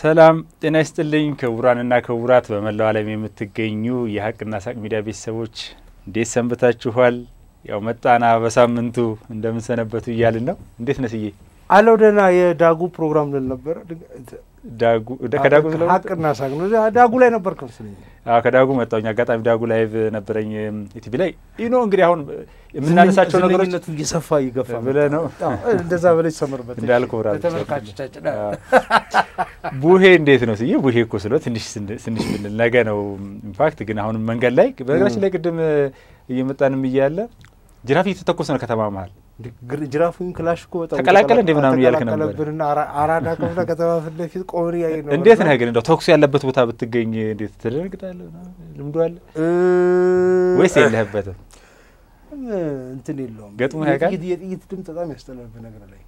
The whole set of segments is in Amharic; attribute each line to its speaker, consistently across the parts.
Speaker 1: ሰላም ጤና ይስጥልኝ ክቡራንና ክቡራት በመላው ዓለም የምትገኙ የሀቅና ሳቅ ሚዲያ ቤተሰቦች እንዴት ሰንብታችኋል? ያው መጣና በሳምንቱ እንደምንሰነበቱ እያልን ነው። እንዴት ነስዬ?
Speaker 2: አለው ደህና የዳጉ ፕሮግራም ልል ነበረ።
Speaker 1: ዳጉ ከዳጉ ስለ
Speaker 2: ሀቅና ሳቅ ነው። ዳጉ ላይ ነበር ከመስለኝ።
Speaker 1: አዎ ከዳጉ መጣሁኝ። አጋጣሚ ዳጉ ላይቭ ነበረኝ ኢቲቪ ላይ ይህ ነው እንግዲህ አሁን የምናነሳቸው ነገሮች
Speaker 2: ዝነኝነቱ እየሰፋ ይገፋ
Speaker 1: ብለህ ነው
Speaker 2: እንደዛ በላይ ሰመርበት
Speaker 1: እንዳልኩ ብራ
Speaker 2: ተመልካቾቻችን
Speaker 1: ቡሄ እንዴት ነው ስዬ? ቡሄ እኮ ስለ ትንሽ ትንሽ ብንል ነገ ነው ኢንፋክት። ግን አሁንም መንገድ ላይ በነገራችን ላይ ቅድም እየመጣንም እያለ ጅራፍ እየተተኮሰ ነው ከተማ መሀል
Speaker 2: ጅራፉን ክላሽ እኮ በጣም
Speaker 1: ተቀላቀለ እንዴ ምናምን እያልክ ነበር።
Speaker 2: ተቀላቀለብንና አራዳ ክፍለ ከተማ ፊት ለፊት ቆመን እያየ ነው።
Speaker 1: እንዴት ነህ ግን እንደው ተኩሱ ያለበት ቦታ ብትገኝ እንዴት ትደነግጣለህ? ልምዱ አለ ወይስ የለህበትም?
Speaker 2: እንትን የለውም
Speaker 1: ገጥሞ ያውቃል?
Speaker 2: የጥይት- የጥይት ድምፅ በጣም ያስጠላል። በነገር ላይ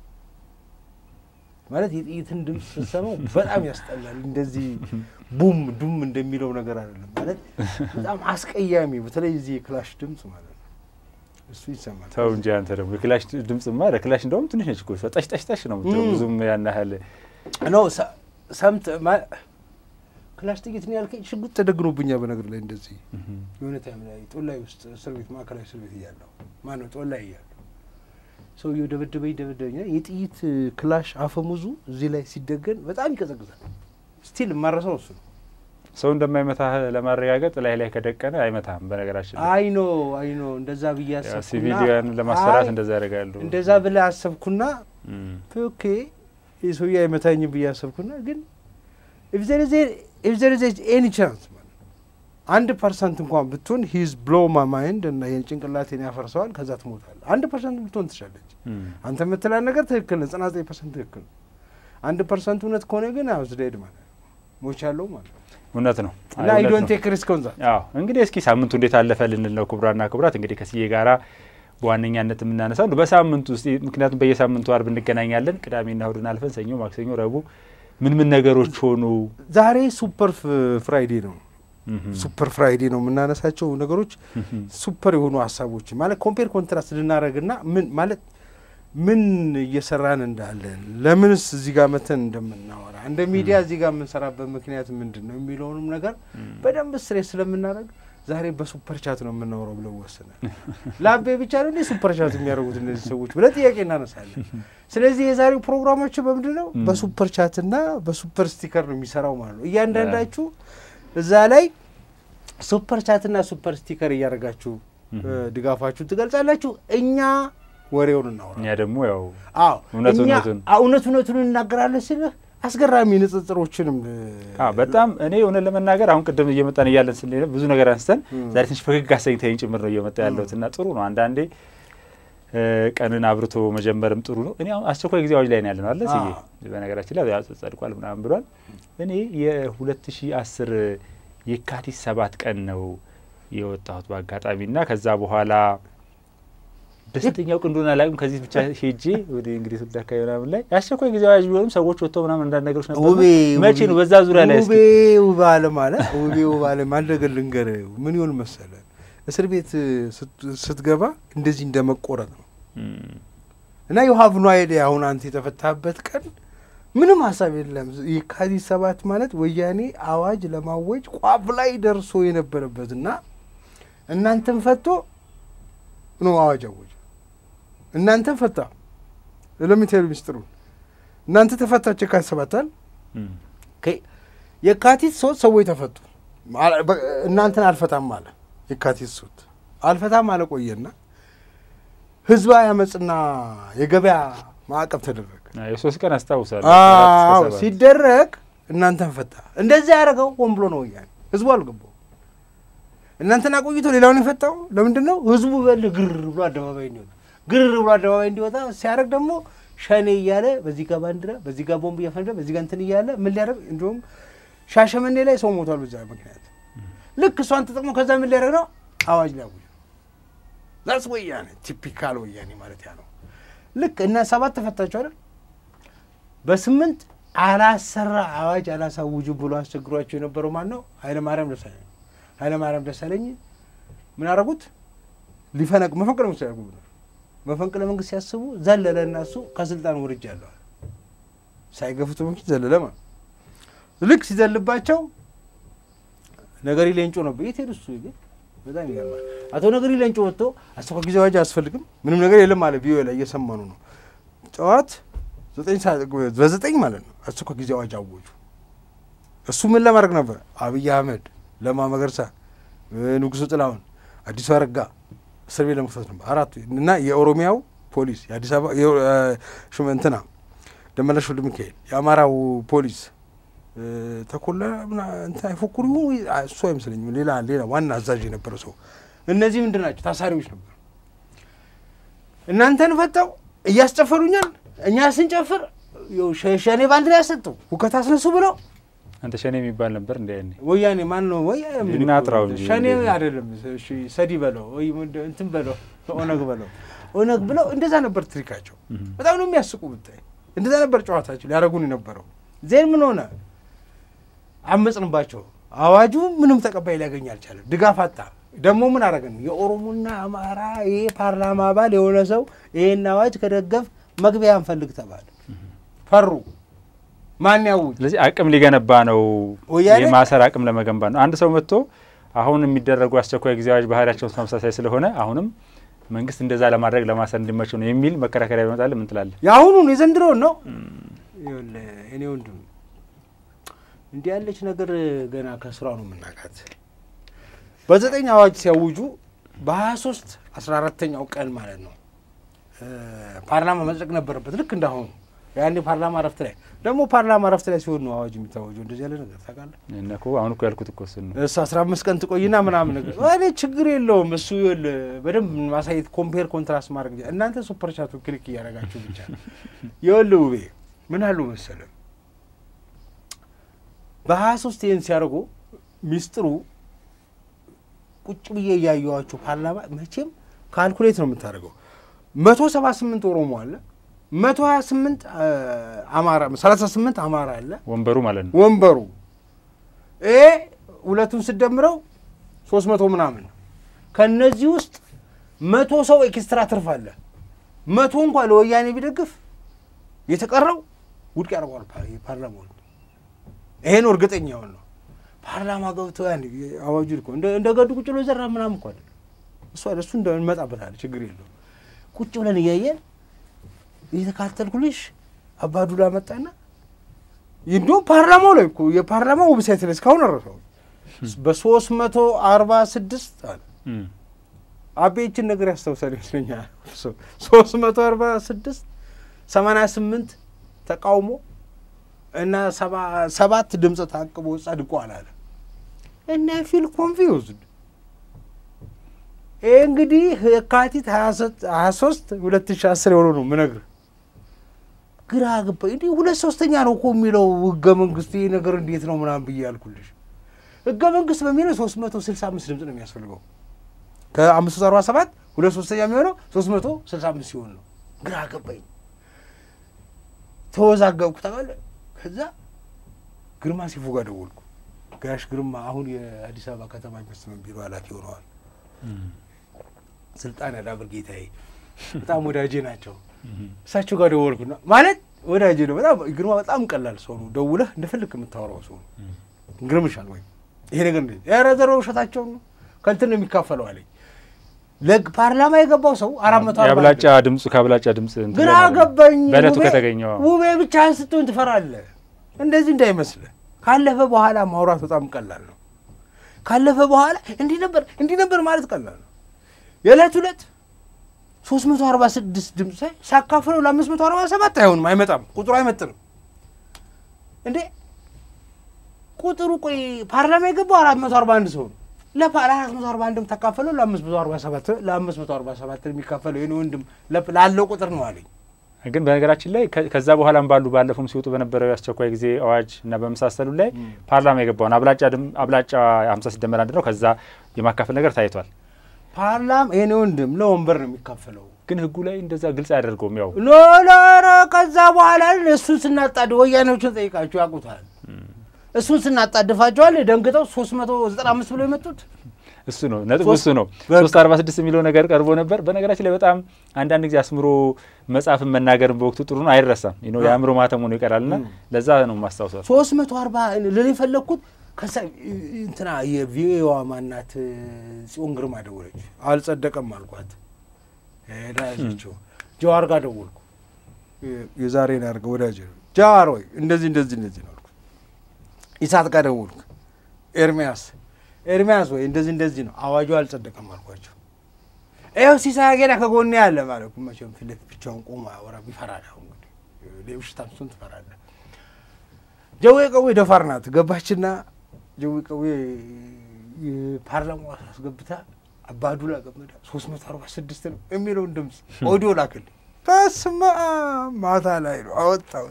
Speaker 2: ማለት የጥይትን ድምፅ ስትሰማው በጣም ያስጠላል። እንደዚህ ቡም ዱም እንደሚለው ነገር አይደለም። ማለት በጣም አስቀያሚ፣ በተለይ እዚህ የክላሽ ድምፅ ማለት ነው። እሱ ይሰማል።
Speaker 1: ተው እንጂ አንተ ደግሞ የክላሽ ድምፅማ ለክላሽ እንደውም ትንሽ ነች እኮ እሷ ጠሽ ጠሽ ጠሽ ነው የምትለው።
Speaker 2: ም።
Speaker 1: ብዙም ያን ያህል
Speaker 2: ኖ ሰ- ሰምት ማ- ክላሽ ጥይት ነው ያልከኝ። ሽጉጥ ተደግኖብኛል በነገር ላይ እንደዚህ የሆነ ታይም ላይ ጦላይ ውስጥ እስር ቤት ማዕከላዊ እስር ቤት እያለሁ ማነው ጦላይ እያለሁ ሰውየው ደበደበኝ ደበደበኝ። የጥይት ክላሽ አፈሙዙ እዚህ ላይ ሲደገን በጣም ይቀዘቅዛል። ስቲል የማረሰው እሱ ነው።
Speaker 1: ሰው እንደማይመታህ ለማረጋገጥ ላይ ላይ ከደቀነ አይመታህም። በነገራችን ላይ
Speaker 2: አይኖ አይኖ እንደዛ ብዬ
Speaker 1: ያው
Speaker 2: አሰብኩና
Speaker 1: ሲቪሊያን ለማስፈራት
Speaker 2: አይ፣
Speaker 1: እንደዛ ያደርጋሉ።
Speaker 2: እንደዛ ብለህ አሰብኩና
Speaker 1: እም።
Speaker 2: ኦኬ ይህ ሰውዬ አይመታኝም ብዬ አሰብኩና ግን ኢፍ ዘር ኢዝ ኤኒ ቻንስ አንድ ፐርሰንት እንኳን ብትሆን ሂዝ ብሎ ማ ማይንድ እና ይህን ጭንቅላቴን ያፈርሰዋል። ከዛ ትሞታለህ። አንድ ፐርሰንት ብትሆን ትችላለች።
Speaker 1: እም።
Speaker 2: አንተ የምትላል ነገር ትክክል ነው። ዘጠና ዘጠኝ ፐርሰንት ትክክል ነው። አንድ ፐርሰንት እውነት ከሆነ ግን አውዝ ዴድ ማለት ነው ሞቻለሁ ማለት ነው
Speaker 1: እውነት ነው
Speaker 2: እና
Speaker 1: አይ
Speaker 2: አይ
Speaker 1: እውነት
Speaker 2: ዶንት
Speaker 1: ነው።
Speaker 2: ቴክ ሪስክ ኦን ዛት
Speaker 1: አዎ እንግዲህ እስኪ ሳምንቱ እንዴት አለፈ ልንል ነው። ክቡራና ክቡራት እንግዲህ ከስዬ ጋራ በዋነኛነት የምናነሳው ነው በሳምንቱ ውስጥ ምክንያቱም በየሳምንቱ አርብ እንገናኛለን። ቅዳሜና እሁድን አልፈን ሰኞ፣ ማክሰኞ፣ ረቡዕ ምን ምን ነገሮች ሆኑ?
Speaker 2: ዛሬ ሱፐር ፍራይዴ ነው።
Speaker 1: እም።
Speaker 2: ሱፐር ፍራይዴ ነው የምናነሳቸው ነገሮች
Speaker 1: እም።
Speaker 2: ሱፐር የሆኑ ሀሳቦች ማለት ኮምፔር ኮንትራስት ልናደረግና ምን ማለት ምን እየሰራን እንዳለን ለምንስ እዚህ ጋር መተን እንደምናወራ እንደ ሚዲያ እዚህ ጋር የምንሰራበት ምክንያት ምንድን ነው የሚለውንም ነገር በደንብ ስሬት ስለምናደርግ ዛሬ በሱፐር ቻት ነው የምናወራው ብለው ወስናል። ለአቤ ብቻ ነው እንዴ ሱፐር ቻት የሚያደርጉት እነዚህ ሰዎች ብለን ጥያቄ እናነሳለን። ስለዚህ የዛሬው ፕሮግራማችን በምንድን ነው በሱፐር ቻትና በሱፐር ስቲከር ነው የሚሰራው ማለት ነው። እያንዳንዳችሁ እዛ ላይ ሱፐር ቻትና ሱፐር ስቲከር እያደረጋችሁ እ፣ ድጋፋችሁን ትገልጻላችሁ። እኛ ወሬውን እናወራ።
Speaker 1: እኛ ደግሞ ያው
Speaker 2: አዎ
Speaker 1: እውነት
Speaker 2: እኛ
Speaker 1: እውነቱን።
Speaker 2: አዎ፣ እውነት እውነቱን እናገራለን ስልህ አስገራሚ ንጽጽሮችንም እ፣
Speaker 1: አዎ በጣም እኔ እውነት ለመናገር አሁን ቅድም እየመጣን እያለን ስንሄድ ብዙ ነገር አንስተን
Speaker 2: እም።
Speaker 1: ዛሬ ትንሽ ፈገግ አሰኝተኝ ጭምር ነው እየመጣ ያለሁት እና ጥሩ ነው። አንዳንዴ እ፣ ቀንን አብርቶ መጀመርም ጥሩ ነው። እኔ አሁን አስቸኳይ ጊዜ አዋጅ ላይ ነው ያለ ነው አለ ስዬ
Speaker 2: አዎ።
Speaker 1: በነገራችን ላይ ያው ጸድቋል ምናምን ብሏል። እኔ የሁለት ሺ አስር የካቲት ሰባት ቀን ነው የወጣሁት በአጋጣሚ እና ከዛ በኋላ በስንተኛው ቀን እንደሆነ አላውቅም። ከዚህ ብቻ ሄጄ ወደ እንግዲህ ስልት አካባቢ ምናምን ላይ የአስቸኳይ ጊዜ አዋጅ ቢሆንም ሰዎች ወጥተው ምናምን አንዳንድ ነገሮች ነበሩ።
Speaker 2: ውቤ
Speaker 1: መቼ ነው በዛ ዙሪያ ላይ እስኪ
Speaker 2: ውቤ ውብ አለም አለ ውቤ ውብ አለም አንድ ነገር ልንገርህ። ምን ይሆን መሰለ እስር ቤት ስት- ስትገባ እንደዚህ እንደ መቆረጥ ነው
Speaker 1: እም፣
Speaker 2: እና የውሀብ ኖ አይዲያ አሁን አንተ የተፈታበት ቀን ምንም ሀሳብ የለም። የካቲት ሰባት ማለት ወያኔ አዋጅ ለማወጅ ቋፍ ላይ ደርሶ የነበረበት እና እናንተን ፈቶ ነው አዋጅ አወጀ። እናንተን ፈታ ለሚቴል ሚስጥሩን እናንተ ተፈታችሁ የካቲት ሰባታል
Speaker 1: እም፣
Speaker 2: የካቲት ሶስት ሰዎች ተፈቱ። አለ- በ- እናንተን አልፈታም አለ የካቲት ሶስት አልፈታም አለ ቆየና ህዝባዊ አመፅና የገበያ ማዕቀብ ተደረገ።
Speaker 1: አዎ፣ የሶስት ቀን አስታውሳለሁ። አራት እስከ
Speaker 2: አዎ
Speaker 1: ሰባት።
Speaker 2: ሲደረግ እናንተን ፈታ። እንደዚያ ያደረገው ሆን ብሎ ነው ወያኔ። ህዝቡ አልገባው። እናንተን አቆይቶ ሌላውን የፈታው ለምንድን ነው? ህዝቡ በል ግር ብሎ አደባባይ እንዲወጣ ግር ብሎ አደባባይ እንዲወጣ ሲያደርግ ደግሞ ሸኔ እያለ በዚህ ጋር ባንዲራ፣ በዚህ ጋር ቦምብ እያፈነዳ፣ በዚህ ጋር እንትን እያለ ምን ሊያደርግ እንዲሁም ሻሸመኔ ላይ ሰው ሞቷል በዛ ምክንያት። ልክ እሷን ተጠቅሞ ከዛ ምን ሊያደርግ ነው? አዋጅ ሊያውጅ ዛስ ወያኔ ቲፒካል ወያኔ ማለት ያ ነው። ልክ እና ሰባት ተፈታችሁ አይደል? በስምንት አላሰራ አዋጅ አላሳውጅም ብሎ አስቸግሯቸው የነበረው ማን ነው? ኃይለ ማርያም ደሳለኝ። ኃይለ ማርያም ደሳለኝ ምን አደረጉት? ሊፈነቅ መፈንቅለ መንግስት ያደርጉ ብሎ መፈንቅለ መንግስት ሲያስቡ ዘለለ እና እሱ ከስልጣን ውርጃ አለዋል። ሳይገፉት በፊት ዘለለ ማለት ልክ ሲዘልባቸው ነገሪ ሌንጮ ነበር። የት ሄዱ? እሱ ግን በጣም ይገርማል። አቶ ነገሪ ሌንጮ ወጥቶ አስቸኳይ ጊዜ አዋጅ አያስፈልግም ምንም ነገር የለም አለ። ቪኦኤ ላይ እየሰማኑ ነው። ጠዋት ዘጠኝ ሰዓት በዘጠኝ ማለት ነው አስቸኳይ ጊዜ አዋጅ አወጁ። እሱ ምን ለማድረግ ነበር? አብይ አህመድ፣ ለማ መገርሳ፣ ንጉሱ ጥላሁን፣ አዲሱ አረጋ እስር ቤት ለመክተት ነበር አራቱ እና የኦሮሚያው ፖሊስ የአዲስ አበባ እንትና ደመላሽ ወልደ ሚካኤል የአማራው ፖሊስ ተኮላ እንትን አይፎክሩ እሱ አይመስለኝም። ሌላ ሌላ ዋና አዛዥ የነበረ ሰው እነዚህ ምንድን ናቸው? ታሳሪዎች ነበሩ። እናንተን ፈታው እያስጨፈሩኛል። እኛ ስንጨፍር ሸኔ ባንዲራ ያሰጡ ሁከት አስነሱ ብለው
Speaker 1: አንተ ሸኔ የሚባል ነበር እንዲ ያኔ
Speaker 2: ወያኔ ማን ነው? ወያኔ
Speaker 1: እናጥራው እንጂ
Speaker 2: ሸኔ አይደለም። እሺ ሰዲ በለው ወይ እንትን በለው ኦነግ በለው ኦነግ ብለው እንደዛ ነበር ትሪካቸው። በጣም ነው የሚያስቁ ብታይ። እንደዛ ነበር ጨዋታቸው ሊያደርጉን የነበረው። ዜን ምን ሆነ? አመፅንባቸው። አዋጁ ምንም ተቀባይ ሊያገኝ አልቻለም። ድጋፍ አጣ። ደግሞ ምን አደረግን? የኦሮሞና አማራ ይሄ ፓርላማ አባል የሆነ ሰው ይሄን አዋጅ ከደገፍ መግቢያ እንፈልግ ተባለ። ፈሩ። ማን ያውጅ?
Speaker 1: ስለዚህ አቅም ሊገነባ ነው፣
Speaker 2: ወያኔ
Speaker 1: የማሰር አቅም ለመገንባት ነው። አንድ ሰው መጥቶ አሁን የሚደረጉ አስቸኳይ ጊዜ አዋጅ ባህሪያቸውን ተመሳሳይ ስለሆነ አሁንም መንግስት እንደዛ ለማድረግ ለማሰር እንዲመቸው ነው የሚል መከራከሪያ ይመጣል። ምን ትላለህ?
Speaker 2: የአሁኑን የዘንድሮውን ነው ይኸውልህ እኔ ወንድም እንዲህ ያለች ነገር ገና ከስራ ነው የምናውቃት። በዘጠኝ አዋጅ ሲያውጁ በሀያ ሶስት አስራ አራተኛው ቀን ማለት ነው ፓርላማ መጽደቅ ነበረበት ልክ እንዳሁኑ ያኔ ፓርላማ ረፍት ላይ ደግሞ ፓርላማ ረፍት ላይ ሲሆን ነው አዋጅ የሚታወጀው። እንደዚህ ያለ ነገር ታውቃለህ?
Speaker 1: እነ እኮ አሁን እኮ ያልኩት እኮ እሱን ነው።
Speaker 2: እሱ አስራ አምስት ቀን ትቆይና ምናምን ነገር እኔ ችግር የለውም እሱ ይኸውልህ በደንብ ማሳየት ኮምፔር ኮንትራስት ማድረግ እንጂ እናንተ ሱፐር ቻቱ ክሊክ እያደረጋችሁ ብቻ ይኸውልህ ውቤ ምን አሉ መሰለህ በሀያ ሶስት ይህን ሲያደርጉ ሚስጥሩ ቁጭ ብዬ እያየኋቸው ፓርላማ መቼም ካልኩሌት ነው የምታደርገው መቶ ሰባ ስምንት ኦሮሞ አለ መቶ ሀያ ስምንት አማራ ሰላሳ ስምንት አማራ አለ
Speaker 1: ወንበሩ ማለት ነው።
Speaker 2: ወንበሩ ይሄ ሁለቱን ስደምረው ሶስት መቶ ምናምን ነው። ከእነዚህ ውስጥ መቶ ሰው ኤክስትራ ትርፍ አለ። መቶ እንኳ ለወያኔ ቢደግፍ የተቀረው ውድቅ ያደርገዋል ፓርላማውን። ይሄን እርግጠኛ ሆን ነው ፓርላማ ገብቶ ያን አዋጁ እኮ እንደ ገዱ ቁጭ ብሎ ዘራ ምናምን እኮ አይደለም እሱ እሱ እንመጣበታለን ችግር የለውም። ቁጭ ብለን እያየን እየተካተልኩልሽ አባዱላ መጣና እንዲሁም ፓርላማው ላይ እኮ የፓርላማው ዌብሳይት ላይ እስካሁን አረሰው በሶስት መቶ አርባ ስድስት አለ አቤችን ነገር ያስታውሳል ይመስለኛል። ሶስት መቶ አርባ ስድስት ሰማንያ ስምንት ተቃውሞ እና ሰባት ድምፅ ታቅቦ ጸድቋል አለ እና ፊል ኮንፊውዝድ ይህ እንግዲህ የካቲት ሀያ ሶስት ሁለት ሺ አስር የሆነ ነው ምነግር ግራ ገባኝ። እንዲህ ሁለት ሶስተኛ ነው እኮ የሚለው ህገ መንግስት ይህ ነገር እንዴት ነው ምናምን ብዬ ያልኩልሽ። ህገ መንግስት በሚለው ሶስት መቶ ስልሳ አምስት ድምፅ ነው የሚያስፈልገው ከአምስት መቶ አርባ ሰባት ሁለት ሶስተኛ የሚሆነው ሶስት መቶ ስልሳ አምስት ሲሆን ነው። ግራ ገባኝ፣ ተወዛገብኩ ታውቃለህ። ከዛ ግርማ ሲፉ ጋር ደወልኩ። ጋሽ ግርማ አሁን የአዲስ አበባ ከተማ ኢንቨስትመንት ቢሮ ኃላፊ ሆነዋል። ስልጣን ያዳብር ጌታዬ፣ በጣም ወዳጄ ናቸው። እሳቸው ጋር ደወልኩና ማለት ወዳጄ ነው በጣም ግርማ በጣም ቀላል ሰው ነው። ደውለህ እንደፈለክ የምታወራው ሰው ነው። ግርምሻል ወይ ይሄ ነገር እንዴት ያረዘረ ውሸታቸው ነው ከንትን ነው የሚካፈለው አለኝ። ለፓርላማ የገባው ሰው አራት መቶ
Speaker 1: የአብላጫ ድምፁ ከአብላጫ ድምፅ እንትን
Speaker 2: ግራ
Speaker 1: ለማድረግ
Speaker 2: ገባኝ።
Speaker 1: በእለቱ
Speaker 2: ውቤ-
Speaker 1: ከተገኘው
Speaker 2: ውቤ ብቻህን ስትሆን ትፈራለህ። እንደዚህ እንዳይመስልህ። ካለፈ በኋላ ማውራት በጣም ቀላል ነው። ካለፈ በኋላ እንዲህ ነበር እንዲህ ነበር ማለት ቀላል ነው። የዕለት ሁለት ሶስት መቶ አርባ ስድስት ድምፅ ሳይ ሳካፍለው ለአምስት መቶ አርባ ሰባት አይሆንም፣ አይመጣም፣ ቁጥሩ አይመጥንም። እንዴ ቁጥሩ ቆይ ፓርላማ የገባው አራት መቶ አርባ አንድ ሰው ነው። ለአራት መቶ አርባ አንድም ተካፈለው ለአምስት መቶ አርባ ሰባት ለአምስት መቶ አርባ ሰባት የሚካፈለው የኔ ወንድም ለፕ- ላለው ቁጥር ነው አለኝ።
Speaker 1: ግን በነገራችን ላይ ከ- ከዛ በኋላም ባሉ ባለፉም ሲወጡ በነበረው የአስቸኳይ ጊዜ አዋጅ እና በመሳሰሉ ላይ ፓርላማ የገባውን አብላጫ ድም- አብላጫ ሀምሳ ሲደመር አንድ ነው። ከዛ የማካፈል ነገር ታይቷል።
Speaker 2: ፓርላማ የኔ ወንድም ለወንበር ነው የሚካፈለው።
Speaker 1: ግን ህጉ ላይ እንደዛ ግልጽ አያደርገውም። ያው
Speaker 2: ኖ ኖ ኖ ከዛ በኋላ እሱን ስናጣድ ወያኔዎችን ጠይቃችሁ ያውቁታል። እሱን ስናጣድፋቸዋል ደንግጠው ሶስት መቶ ዘጠና አምስት ብሎ የመጡት
Speaker 1: እሱ ነው ነጥቡ፣
Speaker 2: ሶስት-
Speaker 1: እሱ ነው።
Speaker 2: በቃ።
Speaker 1: ሶስት አርባ ስድስት የሚለው ነገር ቀርቦ ነበር። በነገራችን ላይ በጣም አንዳንድ ጊዜ አስምሮ መጻፍን መናገርን በወቅቱ ጥሩ ነው፣ አይረሳም። ይህ ነው የአእምሮ ማተም ሆኖ ይቀራልና ለዛ ነው ማስታውሰው።
Speaker 2: ሶስት መቶ አርባ ልል የፈለግኩት ከዛ እንትና የቪኦኤዋ ማናት ጽዮን ግርማ ደወለች። አልጸደቀም አልኳት። ሄዳ ያዘችው። ጀዋር ጋር ደወልኩ። የዛሬን ያድርገው ወዳጅ ነው። ጀዋር ወይ እንደዚህ እንደዚህ እንደዚህ ነው አልኩት። ኢሳት ጋር ደወልኩ። ኤርሚያስ ኤርሚያስ ወይ እንደዚህ እንደዚህ ነው አዋጁ አልጸደቀም አልኳቸው። ይኸው ሲሳይ አጌዳ ከጎኔ ያለ ማለት እኮ መቼም ፊት ለፊት ብቻውን ቆሞ አያወራም። ይፈራል። አሁን እንግዲህ ሌብሽታም እሱን ትፈራለህ። ጀዌ ቀዌ ደፋር ናት። ገባችና ጀዌ ቀዌ የፓርላማ አስገብታ አባዱላ ገመዳ ሶስት መቶ አርባ ስድስት ነው የሚለውን ድምፅ ኦዲዮ ላክልኝ። በስመ አብ ማታ ላይ ነው አወጣው።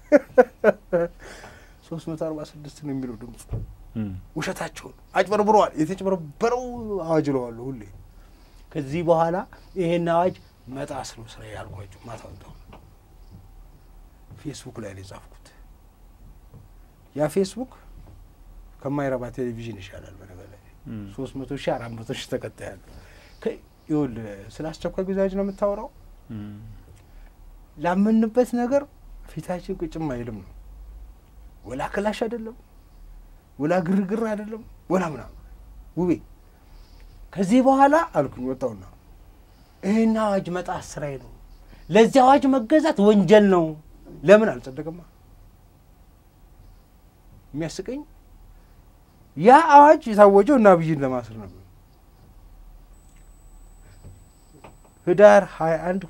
Speaker 2: ሶስት መቶ አርባ ስድስት ነው የሚለው ድምፁ። ውሸታቸውን አጭበርብረዋል። የተጭበረበረው አዋጅ እለዋለሁ ሁሌ። ከዚህ በኋላ ይሄን አዋጅ መጣስ ነው ስራ ያልኳቸው። ማታ ወጣሁ። ፌስቡክ ላይ ነው የጻፍኩት። ያ ፌስቡክ ከማይረባ ቴሌቪዥን ይሻላል። በነገር ላይ ሶስት መቶ ሺህ አራት መቶ ሺህ ተከታይ ያለ ይኸውልህ፣ ስለ አስቸኳይ ጊዜ አዋጅ ነው የምታወራው። ላመንበት ነገር ፊታችን ቅጭም አይልም ነው። ወላ ክላሽ አይደለም፣ ወላ ግርግር አይደለም፣ ወላ ምናምን ውቤ። ከዚህ በኋላ አልኩኝ ወጣውና ይህን አዋጅ መጣስ ስራዬ ነው። ለዚህ አዋጅ መገዛት ወንጀል ነው። ለምን አልጸደቅማ? የሚያስቀኝ ያ አዋጅ የታወጀው እና አብይን ለማስር ነበር። ህዳር 21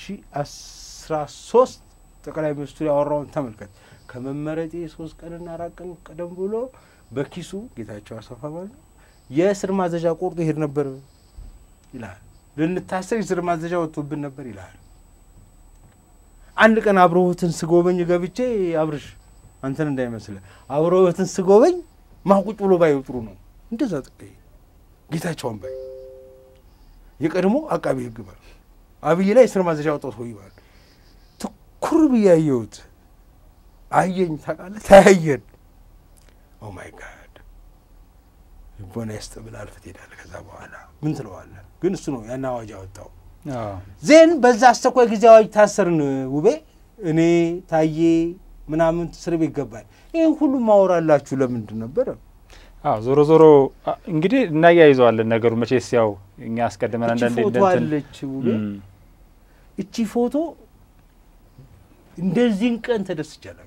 Speaker 2: 2013 ጠቅላይ ሚኒስትሩ ያወራውን ተመልከት። ከመመረጤ ሶስት ቀንና አራት ቀን ቀደም ብሎ በኪሱ ጌታቸው አሰፋ ማለት ነው የእስር ማዘዣ ቆርጦ ይሄድ ነበር ይላል። ልንታሰር የእስር ማዘዣ ወጥቶብን ነበር ይላል። አንድ ቀን አብረሆትን ስጎበኝ ገብቼ አብርሽ አንተን እንዳይመስል አብረሆትን ስጎበኝ ማቁጭ ብሎ ባይ ጥሩ ነው። እንደዛ ጥቅይ ጌታቸውን ባይ የቀድሞ አቃቢ ህግ ባል አብይ ላይ የእስር ማዘዣ ወጣው ሰው ይባል ትኩር ብዬ አየሁት። አየኝ ታውቃለህ፣ ተያየን። ኦ ማይ ጋድ ልቦና ይስጥ ብለህ አልፈህ ትሄዳለህ። ከዛ በኋላ ምን ትለዋለህ? ግን እሱ ነው ያን አዋጅ ያወጣው። ዜን በዛ አስቸኳይ ጊዜ አዋጅ ታሰርን። ውቤ እኔ ታዬ ምናምን እስር ቤት ገባል። ይህን ሁሉ ማወራላችሁ ለምንድን ነበረ?
Speaker 1: አዎ ዞሮ ዞሮ እንግዲህ እናያይዘዋለን ነገሩ። መቼስ ያው እኛ አስቀድመን
Speaker 2: እቺ
Speaker 1: አንዳንዴ
Speaker 2: ፎቶ
Speaker 1: እንደንትን
Speaker 2: አለች ውቤ። እቺ ፎቶ እንደዚህን ቀን ተደስቻለሁ።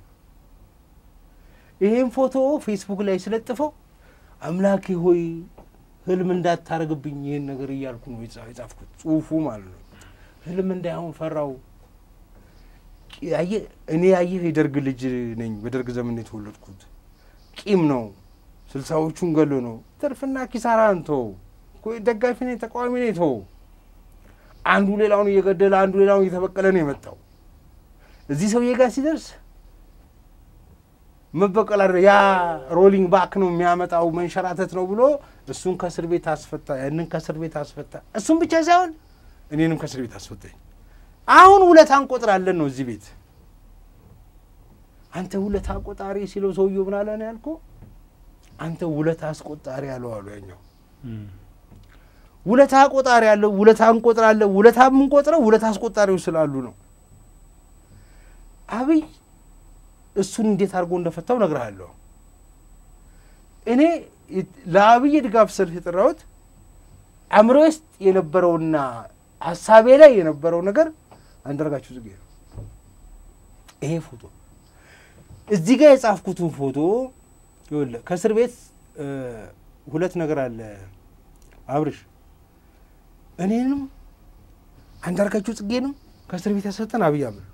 Speaker 2: ይሄን ፎቶ ፌስቡክ ላይ ስለጥፈው አምላኬ ሆይ ህልም እንዳታረግብኝ ይህን ነገር እያልኩ ነው የጻ- የጻፍኩት ጽሁፉ ማለት ነው። ህልም እንዳይሆን ፈራው። አየህ እኔ አየህ የደርግ ልጅ ነኝ። በደርግ ዘመን የተወለድኩት ቂም ነው። ስልሳዎቹን ገሎ ነው። ትርፍና ኪሳራ እንቶ ደጋፊ ነኝ ተቃዋሚ ነኝ ቶ አንዱ ሌላውን እየገደለ አንዱ ሌላውን እየተበቀለ ነው የመጣው። እዚህ ሰውዬ ጋር ሲደርስ መበቀል አይደለ ያ ሮሊንግ ባክ ነው የሚያመጣው መንሸራተት ነው ብሎ እሱን ከእስር ቤት አስፈታ፣ ያንን ከእስር ቤት አስፈታ። እሱን ብቻ ሳይሆን እኔንም ከእስር ቤት አስፈታኝ። አሁን ውለታ እንቆጥራለን ነው እዚህ ቤት። አንተ ውለታ ቆጣሪ ሲለው ሰውዬው ምን አለ ነው ያልኩህ? አንተ ውለታ አስቆጣሪ አለው አሉ ያኛው ውለታ ቆጣሪ ያለው ውለታ እንቆጥራለን። ውለታ የምንቆጥረው ውለታ አስቆጣሪው ስላሉ ነው። አብይ እሱን እንዴት አድርጎ እንደፈታው እነግርሃለሁ። እኔ ለአብይ ድጋፍ ሰልፍ የጠራሁት አእምሮ ውስጥ የነበረውና ሀሳቤ ላይ የነበረው ነገር አንዳርጋቸው ጽጌ ነው። ይሄ ፎቶ እዚህ ጋር የጻፍኩትን ፎቶ ይኸውልህ፣ ከእስር ቤት ሁለት ነገር አለ አብርሽ እኔንም አንዳርጋቸው ጽጌንም ከእስር ቤት ያስፈጠን አብይ አህመድ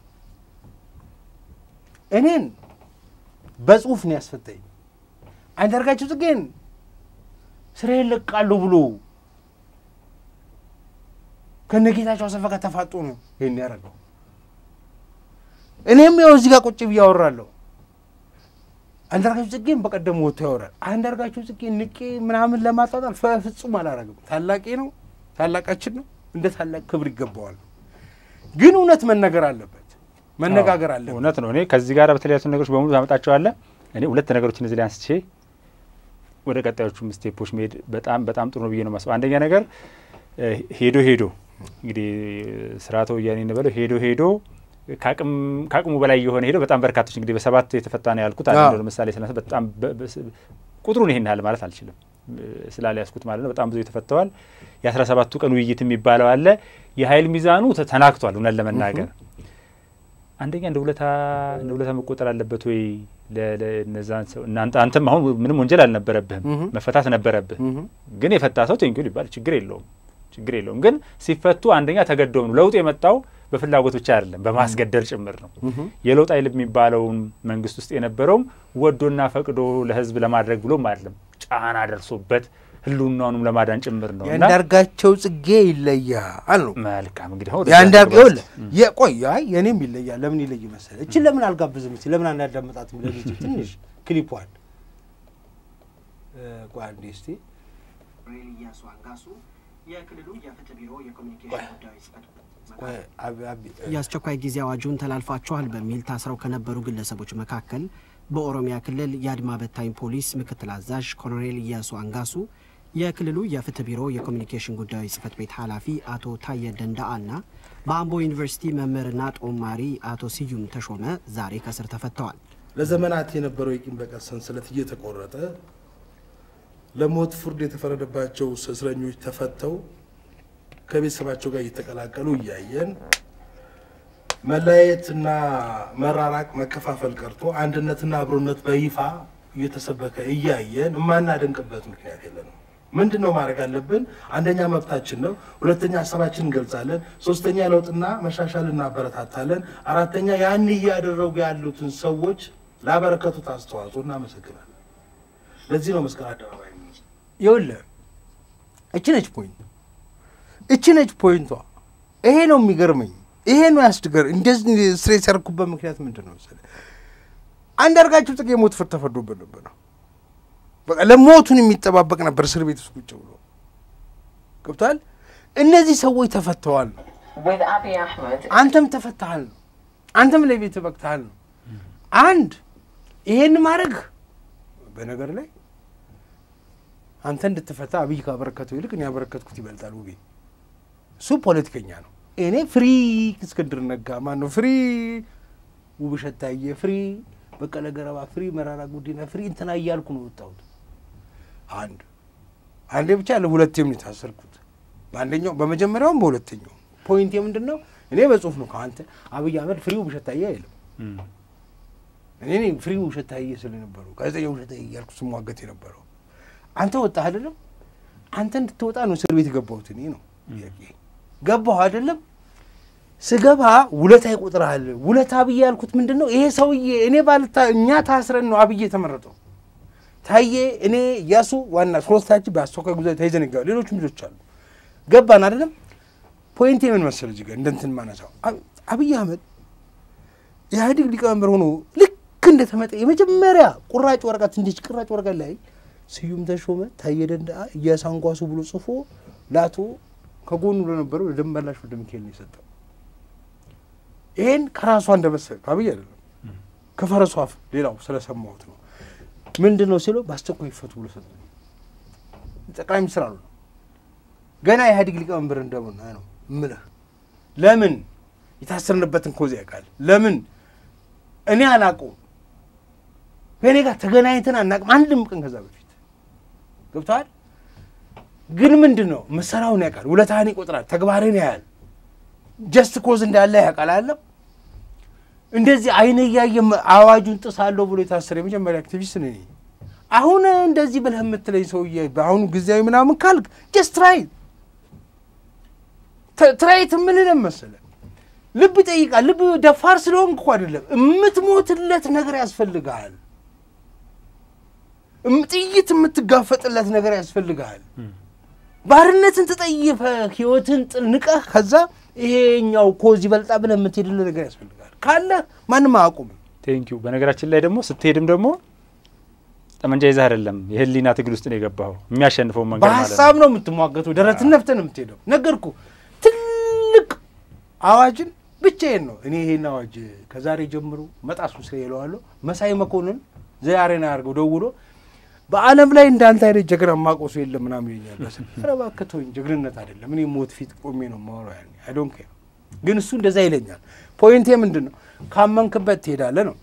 Speaker 2: እኔን በጽሁፍ ነው ያስፈታኝ። አንዳርጋቸው ጽጌን ስራዬን ለቃለሁ ብሎ ከነጌታቸው አሰፋ ጋር ተፋጦ ነው ይህን ያደረገው። እኔም ያው እዚህ ጋር ቁጭ ብዬ አወራለሁ። አንዳርጋቸው ጽጌን በቀደም ወጥቶ ያወራል። አንዳርጋቸው ጽጌን ንቄ ምናምን ለማጣጣል ፍጹም አላረግም። ታላቄ ነው፣ ታላቃችን ነው። እንደ ታላቅ ክብር ይገባዋል። ግን እውነት መነገር አለበት፣ መነጋገር አለበት።
Speaker 1: እውነት ነው። እኔ ከዚህ ጋር በተለያዩ ነገሮች በሙሉ ታመጣቸዋለህ። እኔ ሁለት ነገሮችን እዚህ ላይ አንስቼ ወደ ቀጣዮቹም ስቴፖች መሄድ በጣም በጣም ጥሩ ነው ብዬ ነው ማስበው። አንደኛ ነገር ሄዶ ሄዶ እንግዲህ ስርዓተ ወያኔ እንበለው ሄዶ ሄዶ ከአቅሙ በላይ የሆነ ሄዶ በጣም በርካቶች እንግዲህ በሰባት የተፈታ ነው ያልኩት አንዱ ለምሳሌ ስለ በጣም ቁጥሩን ይሄን ያህል ማለት አልችልም ስላለ ያስኩት ማለት ነው። በጣም ብዙ የተፈተዋል። የአስራ ሰባቱ ቀን ውይይት የሚባለው አለ። የሀይል ሚዛኑ ተናክቷል። እውነት ለመናገር አንደኛ እንደ ውለታ እንደ ውለታ መቆጠር አለበት ወይ ለነዛን ሰው እናንተ አንተም አሁን ምንም ወንጀል አልነበረብህም፣ መፈታት ነበረብህ። ግን የፈታ ሰው ቴንኪው ሊባል ችግር የለውም ችግር የለውም። ግን ሲፈቱ አንደኛ ተገደው ነው ለውጥ የመጣው በፍላጎት ብቻ አይደለም፣ በማስገደል ጭምር ነው። የለውጥ ኃይል የሚባለውን መንግስት ውስጥ የነበረውም ወዶና ፈቅዶ ለህዝብ ለማድረግ ብሎም አይደለም፣ ጫና ደርሶበት ህልውናውንም ለማዳን ጭምር ነው።
Speaker 2: የአንዳርጋቸው ጽጌ ይለያል ነው።
Speaker 1: መልካም እንግዲህ አሁን
Speaker 2: የአንዳርጋው የቆይ አይ የኔም ይለያል። ለምን ይለይ መሰለህ? እችን ለምን አልጋብዝም? እስኪ ለምን አናዳመጣትም? ለልጅ ትንሽ ክሊፖን ቆይ አንዴ እስቲ
Speaker 3: ኢያሱ አንጋሱ የክልሉ የፍትህ ቢሮ የኮሚኒኬሽን ጉዳዮች ጽሕፈት
Speaker 4: የአስቸኳይ ጊዜ አዋጁን ተላልፋችኋል በሚል ታስረው ከነበሩ ግለሰቦች መካከል በኦሮሚያ ክልል የአድማ በታኝ ፖሊስ ምክትል አዛዥ ኮሎኔል ኢያሱ አንጋሱ፣ የክልሉ የፍትህ ቢሮ የኮሚኒኬሽን ጉዳዮች ጽሕፈት ቤት ኃላፊ አቶ ታየ ደንዳአና በአምቦ ዩኒቨርሲቲ መምህርና ጦማሪ አቶ ስዩም ተሾመ ዛሬ ከስር ተፈተዋል።
Speaker 5: ለዘመናት የነበረው የቂም በቀል ሰንሰለት እየተቆረጠ ለሞት ፍርድ የተፈረደባቸው እስረኞች ተፈተው ከቤተሰባቸው ጋር እየተቀላቀሉ እያየን መለያየትና መራራቅ፣ መከፋፈል ቀርቶ አንድነትና አብሮነት በይፋ እየተሰበከ እያየን የማናደንቅበት ምክንያት የለንም። ምንድን ነው ማድረግ አለብን? አንደኛ መብታችን ነው። ሁለተኛ ሀሳባችን እንገልጻለን። ሶስተኛ ለውጥና መሻሻል እናበረታታለን። አራተኛ ያን እያደረጉ ያሉትን ሰዎች ላበረከቱት አስተዋጽኦ እናመሰግናለን። ለዚህ ነው መስቀል አደባባይ
Speaker 2: ይኸውልህ እቺ ነች ፖይንት፣ እቺ ነች ፖይንቷ። ይሄ ነው የሚገርመኝ። ይሄ ነው ያስድገር። እንደዚህ ስትሬስ ያደረኩበት ምክንያት ምንድን ነው መሰለህ? አንዳርጋቸው ጽጌ የሞት ፍርድ ተፈርዶበት ነበር ነው በቃ ለሞቱን የሚጠባበቅ ነበር እስር ቤት ውስጥ ቁጭ ብሎ ገብቷል። እነዚህ ሰዎች ተፈተዋል ነው። አንተም ተፈተሃል ነው። አንተም ለቤት በቅተሃል ነው። አንድ ይሄን ማድረግ በነገር ላይ አንተ እንድትፈታ አብይ ካበረከተው ይልቅ እኔ ያበረከትኩት ይበልጣል። ውቤ እሱ ፖለቲከኛ ነው። እኔ ፍሪ እስክንድር ነጋ ማን ነው ፍሪ ውብሸት ታየ ፍሪ በቀለ ገረባ ፍሪ መራራ ጉዲና ፍሪ እንትና እያልኩ ነው የወጣሁት። አንድ አንዴ ብቻ ለሁለቴም ነው የታሰርኩት። በአንደኛው በመጀመሪያውም በሁለተኛው ፖይንት ምንድን ነው? እኔ በጽሁፍ ነው ከአንተ አብይ አህመድ ፍሪ ውብሸት ታየ አይልም። እኔ ነኝ ፍሪ ውብሸት ታየ ስለነበረው ጋዜጠኛ ውብሸት ታየ እያልኩ ስሟገት የነበረው አንተ ወጣህ አይደለም? አንተ እንድትወጣ ነው እስር ቤት የገባሁት እኔ ነው ገባሁ አይደለም? ስገባ ውለታ ይቆጥርሃል። ውለታ አብይ ያልኩት ምንድን ነው? ይሄ ሰውዬ እኔ ባልታ እኛ ታስረን ነው አብይ የተመረጠው። ታዬ፣ እኔ እያሱ ዋና ሶስታችን በአስቸኳይ ጉዞ ተይዘን ይገባል። ሌሎችም ልጆች አሉ። ገባን አይደለም? ፖይንቴ ምን መሰለህ እዚህ ጋር እንደ እንትን ማነሳው አብይ አህመድ ኢህአዴግ ሊቀመንበር ሆኖ ልክ እንደተመጠ የመጀመሪያ ቁራጭ ወረቀት እንዲች ቁራጭ ወረቀት ላይ ስዩም ተሾመ ታዬ ደንደአ ኢያሱ አንጓሱ ብሎ ጽፎ ለአቶ ከጎኑ ለነበረው ለደንበላሽ ወልደ ሚካኤል ነው የሰጠው። ይሄን ከራሷ እንደመሰለ አብይ አይደለም ከፈረሷ አፍ ሌላው ስለሰማሁት ነው። ምንድን ነው ሲለው በአስቸኳይ ይፈቱ ብሎ ሰጠ። ጠቅላይ ሚኒስትር አሉ ገና የኢህአዴግ ሊቀመንበር እንደሆነ ነው እምልህ። ለምን የታሰርንበትን ኮዝ ያውቃል። ለምን እኔ አላውቀውም። ከእኔ ጋር ተገናኝተን አናውቅም አንድም ቀን ከዛ በፊት ገብተዋል። ግን ምንድን ነው መሰራውን ያውቃል። ውለታህን ይቆጥራል። ተግባርህን ያያል። ጀስት ኮዝ እንዳለ ያውቃል። አለም እንደዚህ አይነ እያየ አዋጁን ጥሳለሁ ብሎ የታሰረ የመጀመሪያ አክቲቪስት ነኝ። አሁን እንደዚህ ብለህ የምትለኝ ሰውዬ በአሁኑ ጊዜያዊ ምናምን ካልክ ጀስት ትራይ ትራይት የምልህ መሰለህ ልብ ይጠይቃል። ልብ ደፋር ስለሆንክ እኮ አይደለም የምትሞትለት ነገር ያስፈልግሃል። ጥይት የምትጋፈጥለት ነገር ያስፈልግሃል። ባርነትን ተጠይፈ ህይወትን ንቀህ ከዛ ይሄኛው ኮዝ ይበልጣ ብለህ የምትሄድልህ ነገር ያስፈልጋል። ካለ ማንም አያውቁም።
Speaker 1: ቴንኪዩ። በነገራችን ላይ ደግሞ ስትሄድም ደግሞ ጠመንጃ ይዘህ አይደለም የህሊና ትግል ውስጥ ነው የገባኸው። የሚያሸንፈው መንገድ ማለት ነው።
Speaker 2: በሀሳብ ነው የምትሟገተው። ደረትን ነፍተህ ነው የምትሄደው። ነገርኩ። ትልቅ አዋጅን ብቻዬን ነው እኔ ይሄን አዋጅ ከዛሬ ጀምሮ መጣሱ ስለ ይለዋለሁ። መሳይ መኮንን ዛሬን አያርገው ደውሎ በዓለም ላይ እንዳንተ አይነት ጀግና ማቆሱ የለም ምናምን ይኛል። ኧረ እባክህ ተወኝ፣ ጀግንነት አይደለም። እኔ ሞት ፊት ቆሜ ነው የማወራው። ያኔ አይ ዶንት ኬር። ግን እሱ እንደዛ ይለኛል። ፖይንቴ ምንድን ነው? ካመንክበት ትሄዳለህ ነው።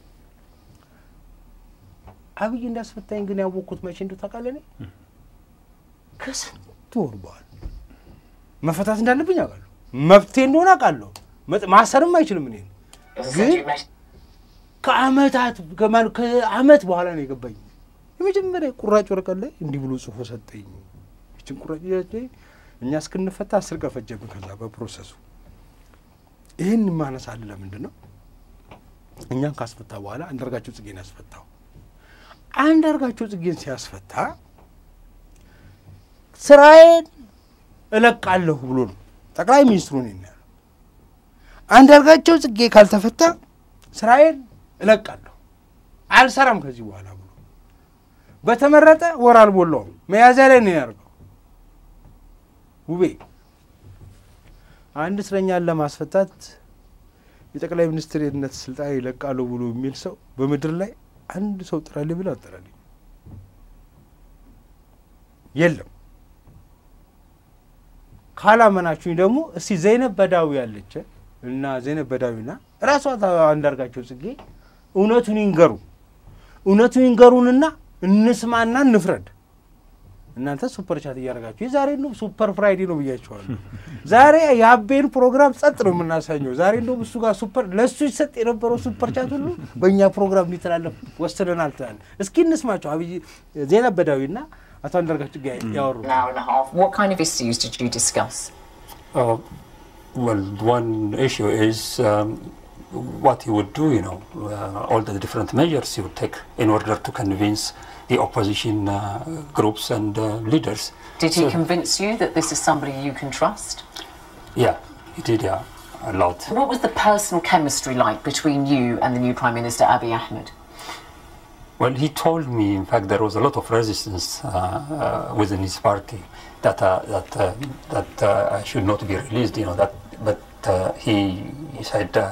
Speaker 2: አብይ እንዳስፈታኝ ግን ያወቅኩት መቼ እንደው ታውቃለህ? እኔ ከስንት ወር በኋላ መፈታት እንዳለብኝ አውቃለሁ። መብቴ እንደሆነ አውቃለሁ። መጥ- ማሰርም አይችልም እኔ ግን ከአመታት ከማን- ከአመት በኋላ ነው የገባኝ። የመጀመሪያ ቁራጭ ወረቀት ላይ እንዲህ ብሎ ጽፎ ሰጠኝ። ይችን ቁራጭ ይዛች እኛ እስክንፈታ አስር ቀን ፈጀብን። ከዛ በፕሮሰሱ ይህን ማነሳል ለምንድን ነው እኛን ካስፈታ በኋላ አንዳርጋቸው ጽጌን ያስፈታው። አንዳርጋቸው ጽጌን ሲያስፈታ ስራዬን እለቃለሁ ብሎ ነው ጠቅላይ ሚኒስትሩ ነው ያለው። አንዳርጋቸው ጽጌ ካልተፈታ ስራዬን እለቃለሁ አልሰራም ከዚህ በኋላ ብሎ በተመረጠ ወር አልሞላውም መያዣ ላይ ነው ያደርገው። ውቤ አንድ እስረኛን ለማስፈታት የጠቅላይ ሚኒስትርነት ስልጣን ይለቃሉ ብሎ የሚል ሰው በምድር ላይ አንድ ሰው ጥራልኝ ብሎ አጠራልኝ የለም። ካላመናችሁኝ ደግሞ እስቲ ዘይነብ በዳዊ ያለች እና ዘይነብ በዳዊና ራሷ አንዳርጋቸው ጽጌ እውነቱን ይንገሩ እውነቱን ይንገሩንና እንስማና እንፍረድ። እናንተ ሱፐር ቻት እያደረጋችሁ የዛሬ ነው ሱፐር ፍራይዴ ነው ብያቸዋለሁ። ዛሬ የአቤን ፕሮግራም ጸጥ ነው የምናሳኘው። ዛሬ እንደውም እሱ ጋር ሱፐር ለእሱ ይሰጥ የነበረው ሱፐር ቻት ሁሉ በእኛ ፕሮግራም እንዲተላለፍ ወስነናል ትላለ። እስኪ እንስማቸው። አብይ ዜና በዳዊና አቶ አንዳርጋቸው ጽጌ ያወሩ
Speaker 6: an hour and a half. What kind of issues did you discuss?
Speaker 7: Uh, well, one issue is um, what he would do, you know, uh, all the different measures he would take in order to convince the opposition uh, groups and uh, leaders.
Speaker 6: Did he
Speaker 7: So-
Speaker 6: convince you that this is somebody you can trust?
Speaker 7: Yeah, he did, yeah, a lot.
Speaker 6: What was the personal chemistry like between you and the new Prime Minister Abiy Ahmed?
Speaker 7: Well, he told me, in fact, there was a lot of resistance uh, uh, within his party that uh, that uh, that uh, I should not be released. You know that, but uh, he he said uh,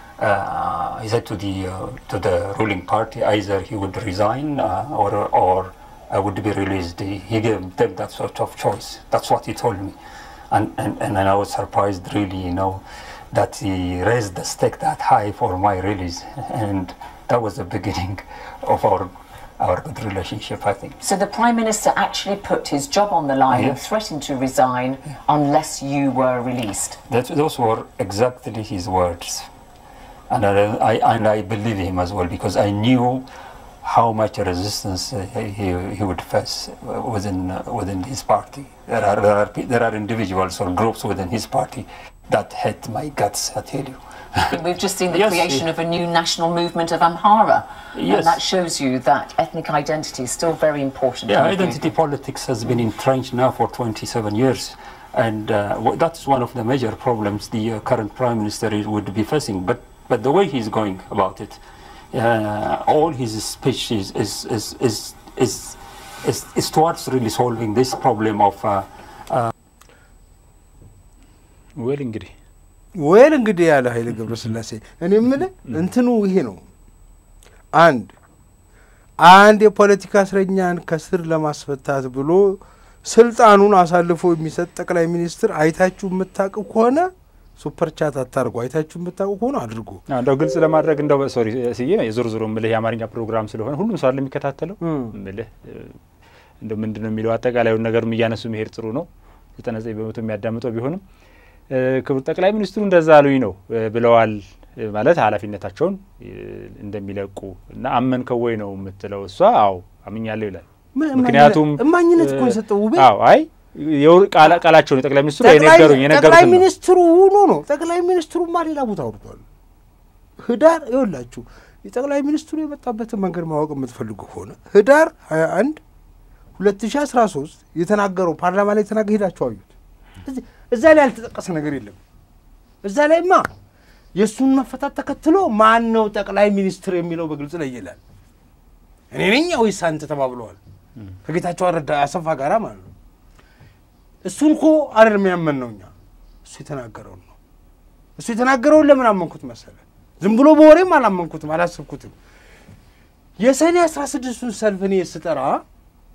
Speaker 7: uh, he said to the uh, to the ruling party either he would resign uh, or or I would be released. He, he gave them that sort of choice. That's what he told me, and and and I was surprised really, you know, that he raised the stake that high for my release, and that was the beginning of our our good relationship, I think.
Speaker 6: So the Prime Minister actually put his job on the line and
Speaker 7: Yes.
Speaker 6: threatened to resign unless you were released.
Speaker 7: That, those were exactly his words, and I, I and I believe him as well because I knew how much resistance uh, he, he would face uh, within uh, within his party. There are, there are pe- there are individuals or groups within his party that hate my guts. I tell you.
Speaker 6: We've just seen the
Speaker 7: Yes,
Speaker 6: creation
Speaker 7: he-
Speaker 6: of a new national movement of Amhara.
Speaker 7: Yes.
Speaker 6: And that shows you that ethnic identity is still very important.
Speaker 7: Yeah,
Speaker 6: to you.
Speaker 7: identity politics has been entrenched now for 27 years. And uh, wh- that's one of the major problems the uh, current prime minister is- would be facing. But, but the way he's going about it, uh, all his speech is, is, is, is, is, is, is towards really solving this problem of uh,
Speaker 1: ወል እንግዲህ
Speaker 2: ወይል እንግዲህ ያለ ኃይለ ገብረስላሴ እኔ የምልህ እንትኑ ይሄ ነው። አንድ አንድ የፖለቲካ እስረኛን ከስር ለማስፈታት ብሎ ስልጣኑን አሳልፎ የሚሰጥ ጠቅላይ ሚኒስትር አይታችሁ የምታውቁ ከሆነ ሱፐር ቻት አታርጉ። አይታችሁ የምታውቁ ከሆነ አድርጉ።
Speaker 1: አዎ፣ እንደው ግልጽ ለማድረግ እንደው ሶሪ ስዬ የዞር ዞሮ ምልህ የአማርኛ ፕሮግራም ስለሆነ ሁሉም ሰው አለ የሚከታተለው ምልህ እንደ ምንድን ነው የሚለው አጠቃላዩን ነገርም እያነሱ መሄድ ጥሩ ነው። ዘጠና ዘጠኝ በመቶ የሚያዳምጠው ቢሆንም እ፣ ክቡር ጠቅላይ ሚኒስትሩ እንደዛ አሉኝ ነው እ፣ ብለዋል እ፣ ማለት ኃላፊነታቸውን እ፣ እንደሚለቁ እና አመንከው ወይ ነው የምትለው እሷ። አዎ አምኛለሁ ይላል።
Speaker 2: ምን
Speaker 1: ምክንያቱም
Speaker 2: እማኝነት እኮ
Speaker 1: እ፣
Speaker 2: የሰጠው ውቤ
Speaker 1: አዎ አይ የውር- ቃላ- ቃላቸውን የጠቅላይ ሚኒስትሩ
Speaker 2: ጠቅላይ-
Speaker 1: የነገሩኝ
Speaker 2: ጠቅላይ
Speaker 1: የነገሩትን ነው።
Speaker 2: ሚኒስትሩ ሆኖ ነው። ጠቅላይ ሚኒስትሩማ ሌላ ቦታ አውርቷል። ህዳር ይኸውላችሁ የጠቅላይ ሚኒስትሩ የመጣበትን መንገድ ማወቅ የምትፈልጉ ከሆነ ህዳር 21 2013 የተናገረው ፓርላማ ላይ የተናገ ሄዳችሁ አዩት። እዚህ- እዛ ላይ ያልተጠቀሰ ነገር የለም። እዛ ላይማ የእሱን መፈታት ተከትሎ ማን ነው ጠቅላይ ሚኒስትር የሚለው በግልጽ ላይ ይላል። እኔ ነኝ ወይስ አንተ ተባብለዋል ከጌታቸው አረዳ አሰፋ ጋራ ማለት ነው። እሱን እኮ አይደለም ያመን ነው እኛ እሱ የተናገረውን ነው። እሱ የተናገረውን ለምን አመንኩት መሰለ? ዝም ብሎ በወሬም አላመንኩትም፣ አላሰብኩትም። የሰኔ አስራ ስድስቱን ሰልፍ እኔ ስጠራ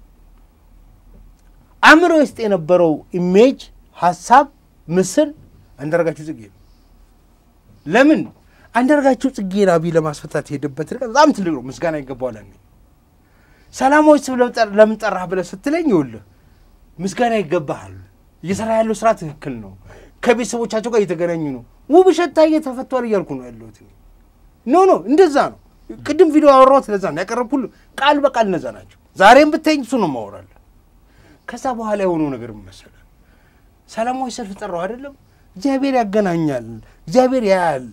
Speaker 2: አእምሮ ውስጥ የነበረው ኢሜጅ፣ ሀሳብ፣ ምስል አንዳርጋቸው ጽጌ ነው። ለምን አንዳርጋቸው ጽጌን አብይ ለማስፈታት የሄደበት ርቀት በጣም ትልቅ ነው። ምስጋና ይገባዋል። እኔ ሰላማዊ ስብ ለምን ጠራህ ብለህ ስትለኝ ይኸውልህ ምስጋና ይገባሃል። እየሰራ ያለው ስራ ትክክል ነው። ከቤተሰቦቻቸው ጋር እየተገናኙ ነው። ውብሸት ታዬ ተፈቷል እያልኩ ነው ያለሁት። ኖ ኖ እንደዛ ነው። ቅድም ቪዲዮ አወራሁት። ለዛ ነው ያቀረብኩልህ። ቃል በቃል እነዛ ናቸው። ዛሬም ብታይኝ እሱ ነው ማወራለህ። ከዛ በኋላ የሆነው ነገር መሰለህ፣ ሰላማዊ ሰልፍ ጠራው አይደለም። እግዚአብሔር ያገናኛል፣ እግዚአብሔር ያያል።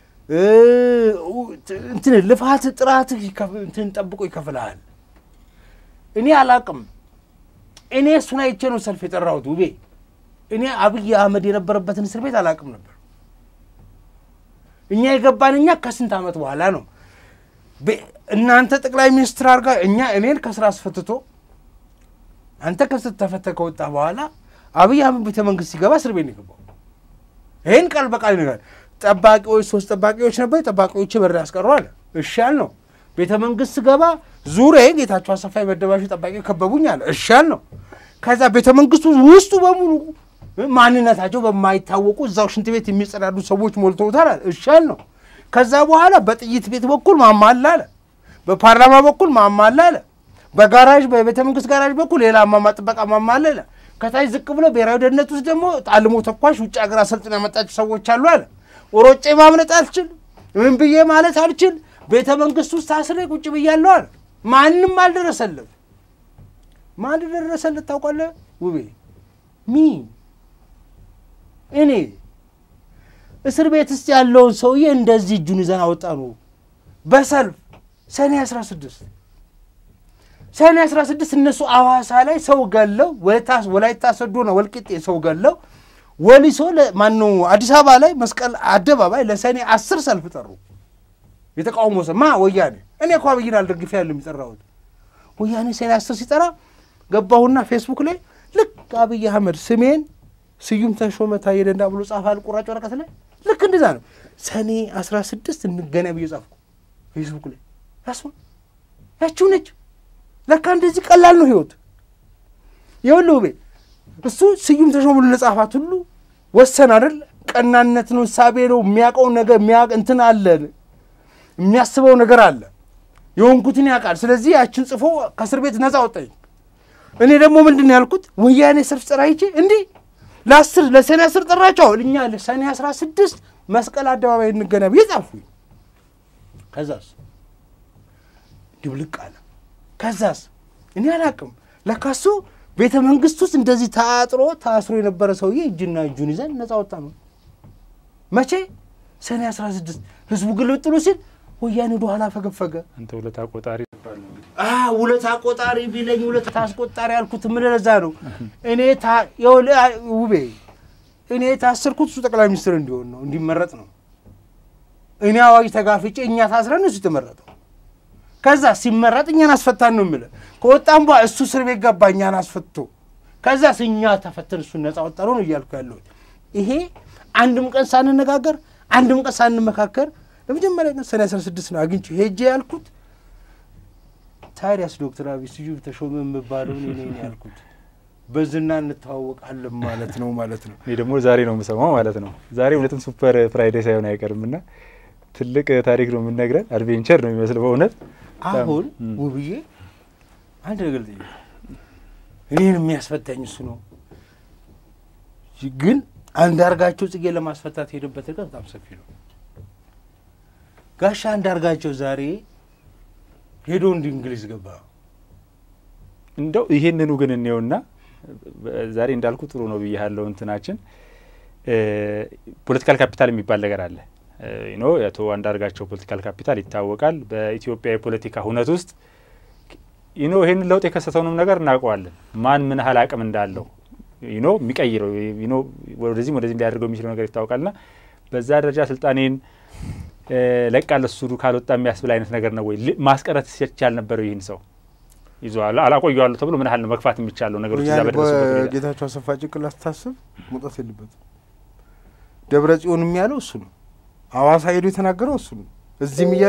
Speaker 2: እንትን ልፋት ጥራትህ እንትን ጠብቆ ይከፍልሃል። እኔ አላቅም። እኔ እሱን አይቼ ነው ሰልፍ የጠራሁት ውቤ። እኔ አብይ አህመድ የነበረበትን እስር ቤት አላቅም ነበር። እኛ የገባን እኛ ከስንት ዓመት በኋላ ነው። እናንተ ጠቅላይ ሚኒስትር አድርጋ እኛ እኔን ከስራ አስፈትቶ አንተ ከስር ተፈተ ከወጣ በኋላ አብይ አህመድ ቤተ መንግስት ሲገባ እስር ቤት ነው የገባው። ይህን ቃል በቃል ነገር ጠባቂዎች ሶስት ጠባቂዎች ነበር። ጠባቂዎች በር ያስቀሩ አለ። እሺ ነው። ቤተ መንግስት ስገባ ዙሪያ ጌታቸው አሰፋ የመደባቸው ጠባቂ ከበቡኝ አለ። እሺ ነው። ከዛ ቤተ መንግስቱ ውስጡ በሙሉ ማንነታቸው በማይታወቁ እዛው ሽንት ቤት የሚጸዳዱ ሰዎች ሞልተውታል አለ። እሺ ነው። ከዛ በኋላ በጥይት ቤት በኩል ማማላ አለ። በፓርላማ በኩል ማማላ አለ። በጋራዥ በቤተ መንግስት ጋራዥ በኩል ሌላ አማማ ጥበቃ ማማላ አለ። ከታች ዝቅ ብሎ ብሔራዊ ደህንነት ውስጥ ደግሞ ጣልሞ ተኳሽ ውጭ ሀገር አሰልጥን ያመጣቸው ሰዎች አሉ አለ። ሮጬ ማምለጥ አልችል፣ ምን ብዬ ማለት አልችል። ቤተ መንግስት ውስጥ ታስሬ ቁጭ ብያለሁ አለ። ማንም አልደረሰለት። ማን ደረሰለት ታውቃለህ ውቤ? ሚ እኔ እስር ቤት ውስጥ ያለውን ሰውዬ እንደዚህ እጁን ይዘን አወጣ ነው በሰልፍ ሰኔ 16 ሰኔ 16 እነሱ አዋሳ ላይ ሰው ገለው ወላይታ ሰዶ ነው ወልቂጤ ሰው ገለው ወሊሶ ማነው አዲስ አበባ ላይ መስቀል አደባባይ ለሰኔ አስር ሰልፍ ጠሩ። የተቃውሞ ሰ ማ ወያኔ እኔ እኮ አብይን አልደግፌ ያለ የሚጠራሁት ወያኔ ሰኔ አስር ሲጠራ ገባሁና ፌስቡክ ላይ ልክ አብይ አህመድ ስሜን ስዩም ተሾመ ታዬ ደንዳ ብሎ ጻፈ አልቁራጭ ወረቀት ላይ ልክ እንደዛ ነው። ሰኔ አስራ ስድስት እንገናኝ ብዬ ጻፍኩ ፌስቡክ ላይ ያስ ያችው ነች። ለካ እንደዚህ ቀላል ነው ህይወት። ይኸውልህ ውቤ እሱ ስዩም ተሾመ ብሎ ለጻፋት ሁሉ ወሰን አይደል? ቀናነት ነው፣ እሳቤ ነው። የሚያውቀው ነገር እንትን አለ፣ የሚያስበው ነገር አለ። የሆንኩትን ያውቃል። ስለዚህ ያችን ጽፎ ከእስር ቤት ነፃ ወጣኝ። እኔ ደግሞ ምንድን ነው ያልኩት? ወያኔ ሰልፍ ጠራይቼ እንዲህ ለአስር ለሰኔ አስር ጠራቸው እኛ ለሰኔ አስራ ስድስት መስቀል አደባባይ እንገናኝ ብዬ ጻፍኩኝ። ከዛስ ድብልቅ አለ። ከዛስ እኔ አላቅም። ለካሱ ቤተ መንግስት ውስጥ እንደዚህ ታጥሮ ታስሮ የነበረ ሰውዬ እጅና እጁን ይዘን ነፃ ወጣ ነው። መቼ? ሰኔ አስራ ስድስት ህዝቡ ግልብጥ ብሎ ሲል ወያኔ ወደ ኋላ ፈገፈገ።
Speaker 1: አንተ ውለታ ቆጣሪ
Speaker 2: ውለታ ቆጣሪ ቢለኝ ውለታ አስቆጣሪ ያልኩት ምን ለዛ ነው። እኔ ውቤ እኔ የታሰርኩት እሱ ጠቅላይ ሚኒስትር እንዲሆን ነው እንዲመረጥ ነው። እኔ አዋጅ ተጋፍጬ እኛ ታስረን እሱ የተመረጠው። ከዛ ሲመረጥ እኛን አስፈታን ነው የምልህ። ከወጣም በኋላ እሱ እስር ቤት ገባ እኛን አስፈቶ፣ ከዛ እኛ ተፈተን እሱን ነፃ ወጣ ነው እያልኩ ያለሁት። ይሄ አንድም ቀን ሳንነጋገር አንድም ቀን ሳንመካከር ለመጀመሪያ ቀን ሰኔ አስራ ስድስት ነው አግኝቼ ሄጄ ያልኩት ታዲያስ ዶክተር አብይ ስዩም ተሾመ የምባለውን እኔ ነኝ ያልኩት በዝና እንተዋወቃለን ማለት ነው ማለት ነው።
Speaker 1: እኔ ደግሞ ዛሬ ነው የምሰማው ማለት ነው። ዛሬ እውነትም ሱፐር ፍራይዴ ሳይሆን አይቀርም እና ትልቅ ታሪክ ነው የምንነግረን። አድቬንቸር ነው የሚመስል በእውነት
Speaker 2: አሁን ውብዬ አንድ ነገር ልጠይቅ። እኔን የሚያስፈታኝ እሱ ነው፣ ግን አንዳርጋቸው ጽጌ ለማስፈታት ሄደበት ርቀት በጣም ሰፊ ነው። ጋሻ አንዳርጋቸው ዛሬ ሄዶ እንዲ እንግሊዝ ገባ።
Speaker 1: እንደው ይሄንኑ ግን እንየውና ዛሬ እንዳልኩ ጥሩ ነው ብያለው። እንትናችን ፖለቲካል ካፒታል የሚባል ነገር አለ። ኖ የአቶ አንዳርጋቸው ፖለቲካል ካፒታል ይታወቃል። በኢትዮጵያ የፖለቲካ ሁነት ውስጥ ኖ ይህን ለውጥ የከሰተውንም ነገር እናውቀዋለን። ማን ምን ያህል አቅም እንዳለው ኖ የሚቀይረው ኖ ወደዚህም ወደዚህም ሊያደርገው የሚችለው ነገር ይታወቃልና በዛ ደረጃ ስልጣኔን ለቃል እሱ ካልወጣ የሚያስብል አይነት ነገር ነው ወይ ማስቀረት ይቻል ነበረው? ይህን ሰው ይዞ አላቆየዋለሁ ተብሎ ምን ያህል ነው መግፋት የሚቻለው ነገሮች እዛ በደረሱበት ሁኔታ?
Speaker 2: ጌታቸው አሰፋ ጭንቅላት ስታስብ መውጣት የለበትም። ደብረ ጽዮን የሚያለው እሱ ነው። አዋሳ ሄዶ የተናገረው እሱ ነው። እዚህም እያለ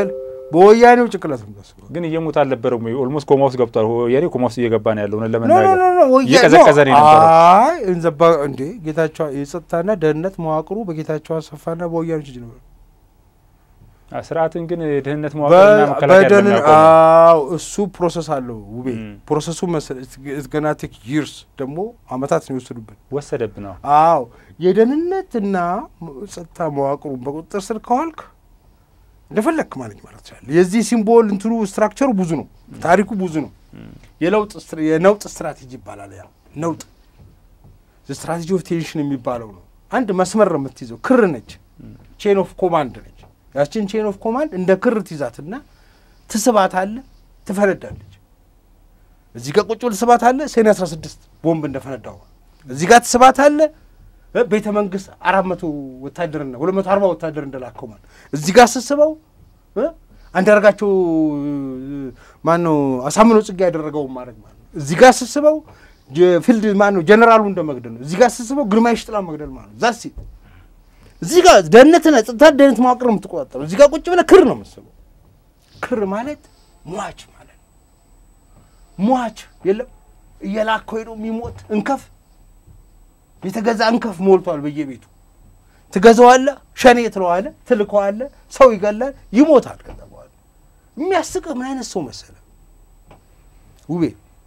Speaker 2: በወያኔው ጭንቅላት ነው የምታስበው።
Speaker 1: ግን እየሞት አልነበረም ወይ? ኦልሞስት ኮማ ውስጥ ገብቷል። ወያኔ ኮማ ውስጥ እየገባ ነው ያለው። እውነት
Speaker 2: ኖ ኖ
Speaker 1: ለመናገር
Speaker 2: ኖ ኖ ወያ-
Speaker 1: እየቀዘቀዘ ነው
Speaker 2: ኖ፣
Speaker 1: የነበረው።
Speaker 2: አይ እንዘባ እንዴ ጌታቸው የጸጥታና ደህንነት መዋቅሩ በጌታቸው አሰፋና በወያኔ እጅ ነበር።
Speaker 1: አ፣ ስርዓትን ግን የደህንነት መዋቅርና መከላከያ
Speaker 2: በደህን
Speaker 1: እንደሚያውቀው ነው።
Speaker 2: አዎ እሱ ፕሮሰስ አለው ውቤ
Speaker 1: ም።
Speaker 2: ፕሮሰሱ ገና ቴክ ይርስ ደግሞ አመታት ነው የወሰዱብን።
Speaker 1: ወሰደብን ነው
Speaker 2: አዎ የደህንነትና ጸጥታ መዋቅሩን በቁጥጥር ስር ከዋልክ እንደፈለግክ ማለት ማለት ይችላል። የዚህ ሲምቦል እንትኑ ስትራክቸሩ ብዙ ነው፣ ታሪኩ ብዙ ነው። የለውጥ ስትራ- የነውጥ ስትራቴጂ ይባላል። ያ ነውጥ ስትራቴጂ ኦፍ ቴንሽን የሚባለው ነው። አንድ መስመር ነው የምትይዘው፣ ክር ነች፣ ቼን ኦፍ ኮማንድ ነች። ያችን ቼን ኦፍ ኮማንድ እንደ ክር ትይዛትና ትስባት አለ፣ ትፈነዳለች። እዚህ ጋር ቁጭ ብል ስባት አለ፣ ሰኔ አስራ ስድስት ቦምብ እንደፈነዳው እዚህ ጋር ትስባት አለ እ ቤተ መንግስት አራት መቶ ወታደርና ሁለት መቶ አርባ ወታደር እንደላከው ማለት እዚህ ጋር ስስበው እ አንዳርጋቸው ማን ነው አሳምነው ጽጌ ያደረገው ማድረግ ማለት ነው። እዚህ ጋር ስስበው ፊልድ ማን ነው ጀነራሉ እንደ መግደል ነው። እዚህ ጋር ስስበው ግርማይ ሽጥላ መግደል ማለት ነው። ዛሲ እዚህ ጋር ደህንነትና ጸጥታ ደህንነት መዋቅር ነው የምትቆጣጠረው። እዚህ ጋር ቁጭ ብለህ ክር ነው የምትስበው። ክር ማለት ሟች ማለት ነው። ሟች የለም እየላከው ሄዶ የሚሞት እንከፍ የተገዛ እንከፍ ሞልቷል በየቤቱ ትገዛዋለህ፣ ሸኔ ትለዋለህ፣ ትልከዋለህ፣ ሰው ይገላል፣ ይሞታል። ከዛ በኋላ የሚያስቅህ ምን አይነት ሰው መሰለ ውቤ፣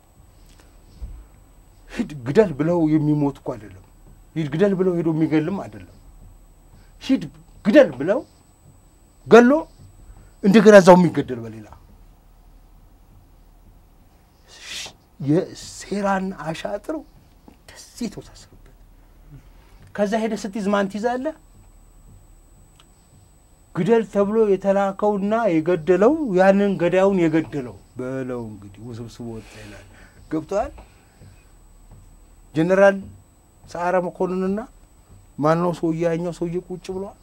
Speaker 2: ሂድ ግደል ብለው የሚሞት እኮ አይደለም። ሂድ ግደል ብለው ሄዶ የሚገልም አይደለም። ሂድ ግደል ብለው ገሎ እንደገና እዛው የሚገደል በሌላ የሴራና አሻጥር እንደዚህ የተወሳሰበበት ከዛ ሄደ ስትይዝ ማን ትይዛለህ? ግደል ተብሎ የተላከውና የገደለው ያንን ገዳዩን የገደለው በለው እንግዲህ ውስብስብ ወጣ ይላል። ገብተዋል። ጀኔራል ሰዓረ መኮንንና ማነው ሰውዬ ያኛው ሰውዬ ቁጭ ብሏል።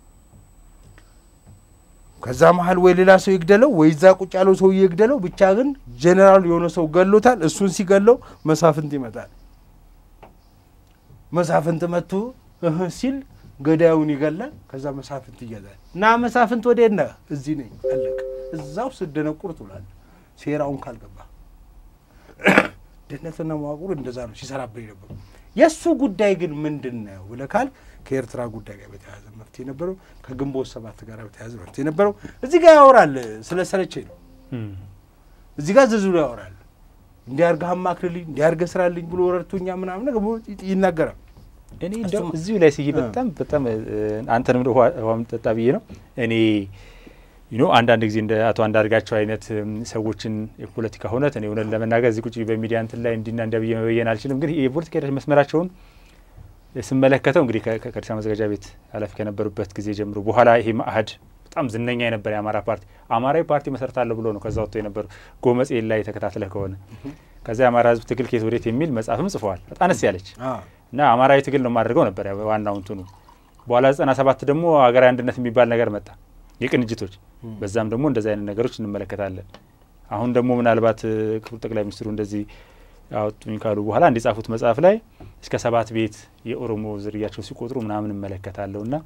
Speaker 2: ከዛ መሀል ወይ ሌላ ሰው ይግደለው ወይ እዛ ቁጭ ያለው ሰውዬ ይግደለው። ብቻ ግን ጀኔራል የሆነ ሰው ገሎታል። እሱን ሲገለው መሳፍንት ይመጣል። መሳፍንት መጥቶ እህ ሲል ገዳዩን ይገላል። ከዛ መሳፍንት ይገዛል እና መሳፍንት ወዴት ነህ? እዚህ ነኝ። አለቀ። እዛው ስደነቁር ትውላለህ። ሴራውን ካልገባ ደህንነትና መዋቅሩ እንደዛ ነው ሲሰራብን የነበሩ። የእሱ ጉዳይ ግን ምንድን ነው ብለህ ካልክ ከኤርትራ ጉዳይ ጋር በተያያዘ መፍትሄ ነበረው። ከግንቦት ሰባት ጋር በተያያዘ መፍትሄ ነበረው። እዚህ ጋር ያወራል። ስለ ሰለቸኝ ነው። እዚህ ጋር ዝርዝሩ ያወራል። እንዲያርገህ አማክርልኝ፣ እንዲያርገህ ስራልኝ ብሎ ረድቶኛ ምናምን ነገር ብሎ ይናገራል።
Speaker 1: እኔ እንደው እዚሁ ላይ ስዬ በጣም በጣም አንተንም ውሃ ጠጣ ብዬ ነው እኔ ዩኖ አንዳንድ ጊዜ እንደ አቶ አንዳርጋቸው አይነት ሰዎችን የፖለቲካ ሁነት እኔ እውነት ለመናገር እዚህ ቁጭ በሚዲያ እንትን ላይ እንዲና እንዲያ ብዬ መበየን አልችልም። ግን የፖለቲካ ሂደት መስመራቸውን ስመለከተው እንግዲህ ከአዲስ አበባ መዘጋጃ ቤት ኃላፊ ከነበሩበት ጊዜ ጀምሮ በኋላ ይሄ ማአህድ በጣም ዝነኛ የነበረ የአማራ ፓርቲ አማራዊ ፓርቲ መሰረታለሁ ብሎ ነው ከዛ ወጥቶ የነበሩ ጎመጽኤል ላይ ተከታትለህ ከሆነ ከዛ የአማራ ሕዝብ ትግል ከየት ወዴት የሚል መጽሐፍም ጽፈዋል። በጣም አነስ ያለች እና አማራዊ ትግል ነው የማደርገው ነበር ዋናው እንትኑ። በኋላ ዘጠና ሰባት ደግሞ ሀገራዊ አንድነት የሚባል ነገር መጣ የቅንጅቶች በዛም ደግሞ እንደዚህ አይነት ነገሮች እንመለከታለን። አሁን ደግሞ ምናልባት ክቡር ጠቅላይ ሚኒስትሩ እንደዚህ አወጡኝ ካሉ በኋላ እንዲጻፉት መጽሐፍ ላይ እስከ ሰባት ቤት የኦሮሞ ዝርያቸው ሲቆጥሩ ምናምን እመለከታለሁ እና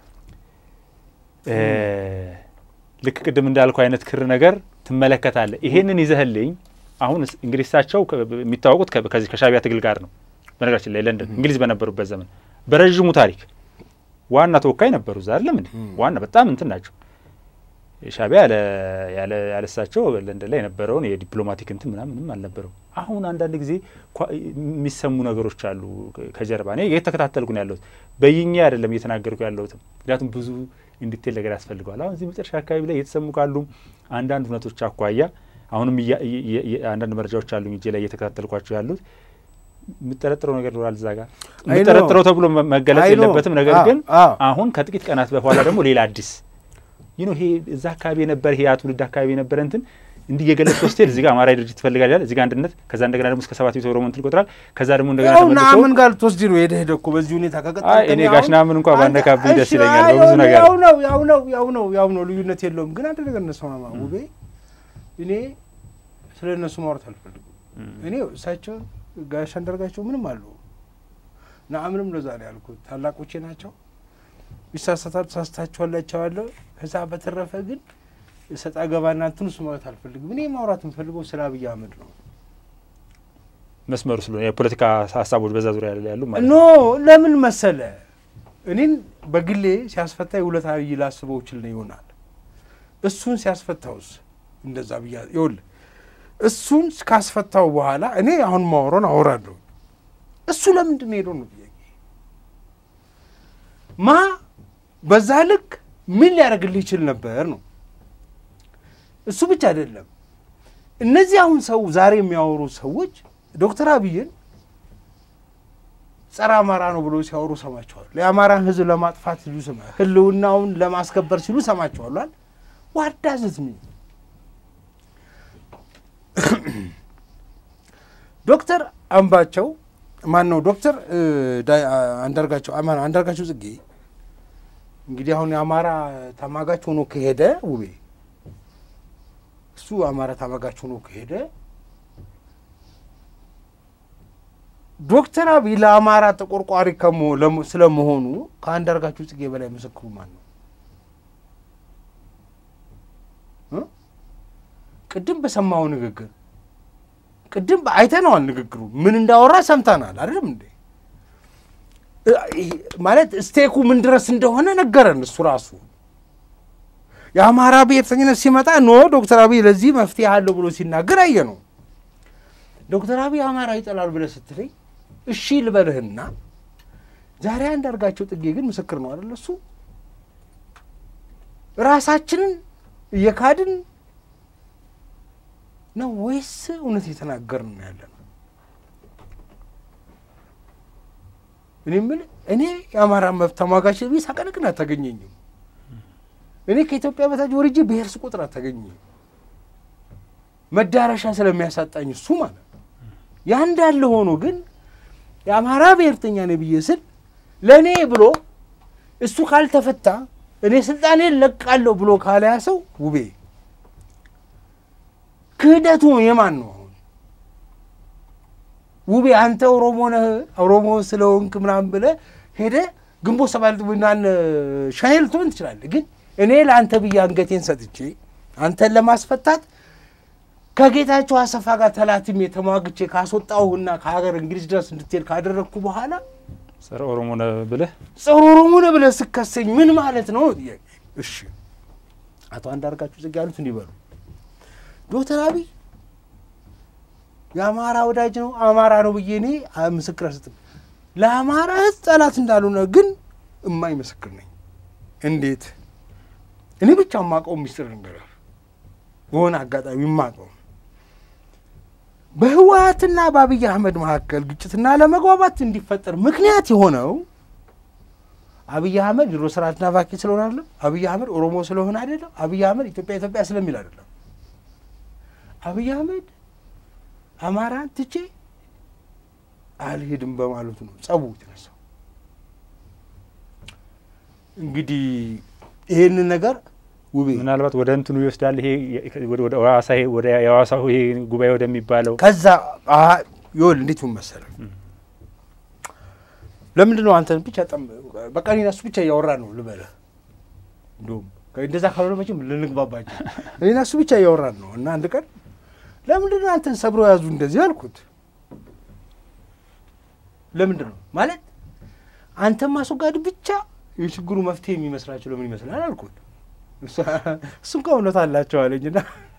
Speaker 1: ልክ ቅድም እንዳልኩ አይነት ክር ነገር ትመለከታለህ። ይሄንን ይዘህልኝ አሁን እንግዲህ እሳቸው የሚታወቁት ከዚህ ከሻቢያ ትግል ጋር ነው። በነገራችን ላይ ለንደን እንግሊዝ በነበሩበት ዘመን በረዥሙ ታሪክ ዋና ተወካይ ነበሩ። እዛ አይደለም እንዴ ዋና በጣም እንትን ናቸው። ሻቢያ ያለሳቸው ለንደን ላይ የነበረውን የዲፕሎማቲክ እንትን ምናምንም አልነበረው። አሁን አንዳንድ ጊዜ የሚሰሙ ነገሮች አሉ ከጀርባ። እኔ የተከታተልኩ ነው ያለሁት፣ በይኛ አይደለም እየተናገርኩ ያለሁትም፣ ምክንያቱም ብዙ እንዲቴል ነገር ያስፈልገዋል። አሁን እዚህ መጨረሻ አካባቢ ላይ እየተሰሙ ካሉ አንዳንድ እውነቶች አኳያ አሁንም አንዳንድ መረጃዎች አሉኝ እጄ ላይ እየተከታተልኳቸው ያሉት የምጠረጥረው ነገር ይኖራል እዛ ጋር የምጠረጥረው ተብሎ መገለጽ የለበትም። ነገር ግን አሁን ከጥቂት ቀናት በኋላ ደግሞ ሌላ አዲስ ይህ ይሄ እዛ አካባቢ የነበረ ይሄ ትውልድ አካባቢ የነበረ እንትን እንዲህ የገለጽ ሆስቴል እዚህ ጋር አማራዊ ድርጅት ይፈልጋል ይላል፣ እዚህ ጋር አንድነት፣ ከዛ እንደገና ደግሞ እስከ ሰባት ቤት ኦሮሞ እንትን ይቆጥራል። ከዛ ደግሞ እንደገና ተመልሶ
Speaker 2: ምን ጋር ልትወስድ ነው ሄደህ ሄደህ እኮ በዚህ ሁኔታ ከቀጠልክ
Speaker 1: አይ እኔ ጋሽ ናምን እንኳ ባነካብኝ ደስ ይለኛል በብዙ ነገር
Speaker 2: ያው ነው ያው ነው ያው ነው ያው ነው ልዩነት የለውም። ግን አንድ ነገር እነሰማማ ውቤ እኔ ስለ እነሱ ማውራት አልፈልግም። እኔ እሳቸው ጋሽ አንዳርጋቸው ምንም አሉ ናምንም ለዛ ነው ያልኩት። ታላቆቼ ናቸው። ይሳሳታሉ፣ ተሳስታችኋላቸዋለሁ። ከዛ በተረፈ ግን ሰጣ ገባና እንትን ውስጥ ማውራት አልፈልግም። እኔ ማውራት የምፈልገው ስለ አብይ አህመድ ነው።
Speaker 1: መስመሩ ስለሆነ የፖለቲካ ሀሳቦች በዛ ዙሪያ ላይ ያሉ ማለት
Speaker 2: ኖ ለምን መሰለ እኔን በግሌ ሲያስፈታ ውለታ ብዬ ላስበው ችል ነው ይሆናል። እሱን ሲያስፈታውስ እንደዛ ብያ ይኸውልህ፣ እሱን ካስፈታው በኋላ እኔ አሁን ማወራውን አወራለሁ። እሱ ለምንድን ነው ሄደው ነው ጥያቄ። ማ በዛ ልክ ምን ሊያደርግልህ ይችል ነበር ነው። እሱ ብቻ አይደለም። እነዚህ አሁን ሰው ዛሬ የሚያወሩ ሰዎች ዶክተር አብይን ጸረ አማራ ነው ብሎ ሲያወሩ ሰማቸዋል። የአማራን ሕዝብ ለማጥፋት ሲሉ ሰማ ህልውናውን ለማስከበር ሲሉ ሰማቸዋሏል። ዋዳዝት ሚ ዶክተር አምባቸው ማን ነው ዶክተር አንዳርጋቸው ማን ነው አንዳርጋቸው ጽጌ እንግዲህ አሁን የአማራ ተማጋች ሆኖ ከሄደ ውቤ እሱ አማራ ተማጋች ሆኖ ከሄደ ዶክተር አብይ ለአማራ ተቆርቋሪ ስለመሆኑ ከአንዳርጋቸው ጽጌ በላይ ምስክሩ ማን ነው? ቅድም በሰማው ንግግር ቅድም አይተነዋል። ንግግሩ ምን እንዳወራ ሰምተናል አይደለም እንዴ? ማለት ስቴኩ ምን ድረስ እንደሆነ ነገረን እሱ ራሱ። የአማራ ብሔርተኝነት ሲመጣ ኖ ዶክተር አብይ ለዚህ መፍትሄ አለው ብሎ ሲናገር አየ ነው። ዶክተር አብይ አማራ ይጠላል ብለህ ስትለኝ እሺ ልበልህና ዛሬ አንዳርጋቸው ጽጌ ግን ምስክር ነው አይደል? እሱ ራሳችንን እየካድን ነው ወይስ እውነት እየተናገርን ነው ያለ ነው? እኔ የምልህ እኔ የአማራ መብት ተሟጋች ብዬ ሳቀነቅን አታገኘኝም። እኔ ከኢትዮጵያ በታች ወርጄ ብሔር ስቆጥር አታገኘኝም። መዳረሻ ስለሚያሳጣኝ እሱ ማለት ነው። ያ እንዳለ ሆኖ ግን የአማራ ብሔርተኛ ነኝ ብዬ ስል ለእኔ ብሎ እሱ ካልተፈታ እኔ ስልጣኔን ለቃለሁ ብሎ ካለያ ሰው ውቤ ክህደቱ የማን ነው? አሁን ውቤ አንተ ኦሮሞ ነህ ኦሮሞ ስለሆንክ ምናምን ብለህ ሄደህ ግንቦት ሰባት ናን ሻኔል ትሆን ትችላለህ። ግን እኔ ለአንተ ብዬ አንገቴን ሰጥቼ አንተን ለማስፈታት ከጌታቸው አሰፋ ጋር ተላትሜ ተሟግቼ ካስወጣሁና ከሀገር እንግሊዝ ድረስ እንድትሄድ ካደረግኩ በኋላ
Speaker 1: ጸረ ኦሮሞ ነህ ብለህ
Speaker 2: ጸረ ኦሮሞ ነህ ብለህ ስከሰኝ ምን ማለት ነው ጥያቄ። እሺ አቶ አንዳርጋቸው ጽጌ ያሉት እንዲበሉ ዶክተር አብይ የአማራ ወዳጅ ነው አማራ ነው ብዬ እኔ ምስክር አልሰጥም። ለአማራ ሕዝብ ጠላት እንዳልሆነ ግን እማኝ ምስክር ነኝ። እንዴት እኔ ብቻ የማውቀው ሚስጥር ነገር በሆነ አጋጣሚ የማውቀው በህወሀትና በአብይ አህመድ መካከል ግጭትና ለመግባባት እንዲፈጠር ምክንያት የሆነው አብይ አህመድ ድሮ ስርዓት ናፋቂ ስለሆነ አይደለም። አብይ አህመድ ኦሮሞ ስለሆነ አይደለም። አብይ አህመድ ኢትዮጵያ ኢትዮጵያ ስለሚል አይደለም። አብይ አህመድ አማራን ትቼ አልሄድም በማለቱ ነው ጸቡ የተነሳው። እንግዲህ ይሄንን ነገር ውቤ
Speaker 1: ምናልባት ወደ እንትኑ ይወስዳል። ይሄ ወደ ሐዋሳ ይሄ ወደ የሐዋሳው ይሄ ጉባኤ ወደሚባለው
Speaker 2: ከዛ ይወል እንዴት ምን መሰለህ፣ ለምንድን ነው አንተን ብቻ ጠም በቃ እኔና እሱ ብቻ እያወራ ነው ልበለህ። እንዲሁም እንደዛ ካልሆነ መቼም ልንግባባቸው እኔና እሱ ብቻ እያወራን ነው እና አንድ ቀን ለምንድን ነው አንተን ሰብሮ ያዙ እንደዚህ አልኩት። ለምንድን ነው ማለት አንተን ማስወጋድ ብቻ የችግሩ መፍትሄ የሚመስላቸው ለምን ይመስላል አልኩት። እሱም ከእውነት አላቸው አለኝና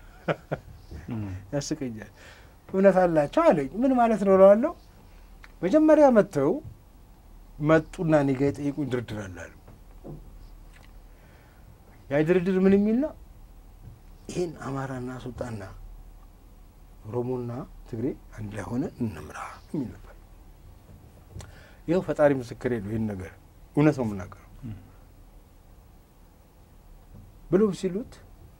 Speaker 2: ያስቀኛል። እውነት አላቸው አለኝ። ምን ማለት ነው እለዋለሁ። መጀመሪያ መጥተው መጡና እኔ ጋ የጠየቁኝ ድርድር አላሉ። ያ ድርድር ምን የሚል ነው? ይህን አማራና ሱልጣና ኦሮሞና ትግሬ አንድ ላይ ሆነ እንምራ የሚል ነበር። ይኸው ፈጣሪ ምስክሬ ነው። ይህን ነገር እውነት ነው የምናገረው ብለው ሲሉት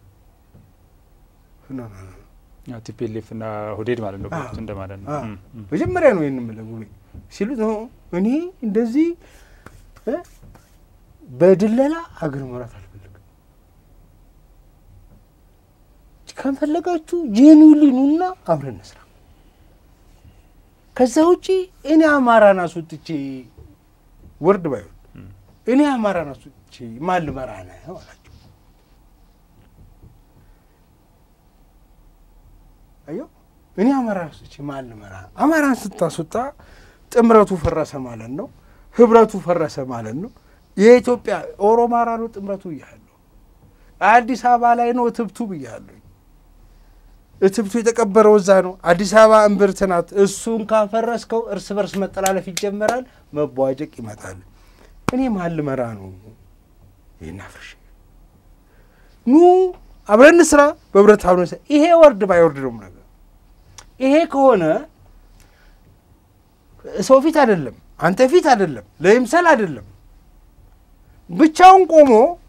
Speaker 1: ቲፒኤልኤፍ እና ሁዴድ ማለት ነው በወቅቱ እንደማለት ነው።
Speaker 2: መጀመሪያ ነው ይህን የምለው ጉቤ ሲሉት እኔ እንደዚህ በድለላ ሀገር መራት አልፈልግም። ከፈለጋችሁ ጄኒውሊ ኑና አብረን እንስራ። ከዛ ውጪ እኔ አማራን አስወጥቼ ወርድ ባይሆን እኔ አማራን አስወጥቼ ማን ልመራ ነው አላቸው። አየው እኔ አማራ ስች ማን ልመራ? አማራን ስታስወጣ ጥምረቱ ፈረሰ ማለት ነው። ህብረቱ ፈረሰ ማለት ነው። የኢትዮጵያ ኦሮማራ ነው ጥምረቱ ብያለሁ። አዲስ አበባ ላይ ነው እትብቱ ብያለሁ። እትብቱ የተቀበረው እዛ ነው። አዲስ አበባ እምብርት ናት። እሱን ካፈረስከው እርስ በርስ መጠላለፍ ይጀመራል፣ መቧጨቅ ይመጣል። እኔ ማን ልመራ ነው? ይህን አፍርሽ ኑ አብረን ስራ በህብረት አብረን ስራ። ይሄ ወርድ ባይወርድ ነው ነገር ይሄ ከሆነ ሰው ፊት አይደለም፣ አንተ ፊት አይደለም፣ ለይምሰል አይደለም፣ ብቻውን ቆሞ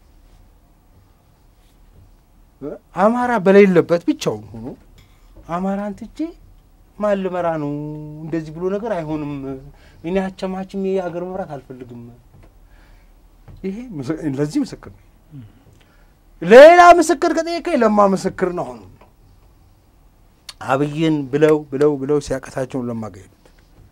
Speaker 2: አማራ በሌለበት ብቻውን ሆኖ አማራን ትቼ ማን ልመራ ነው? እንደዚህ ብሎ ነገር አይሆንም። እኔ አቸማችም የአገር መምራት አልፈልግም። ይሄ ለዚህ ምስክር ነው። ሌላ ምስክር ከጠየቀኝ ለማ ምስክር ነው። አሁን አብይን ብለው ብለው ብለው ሲያቀታቸውን ለማ ጋር ሄዱት።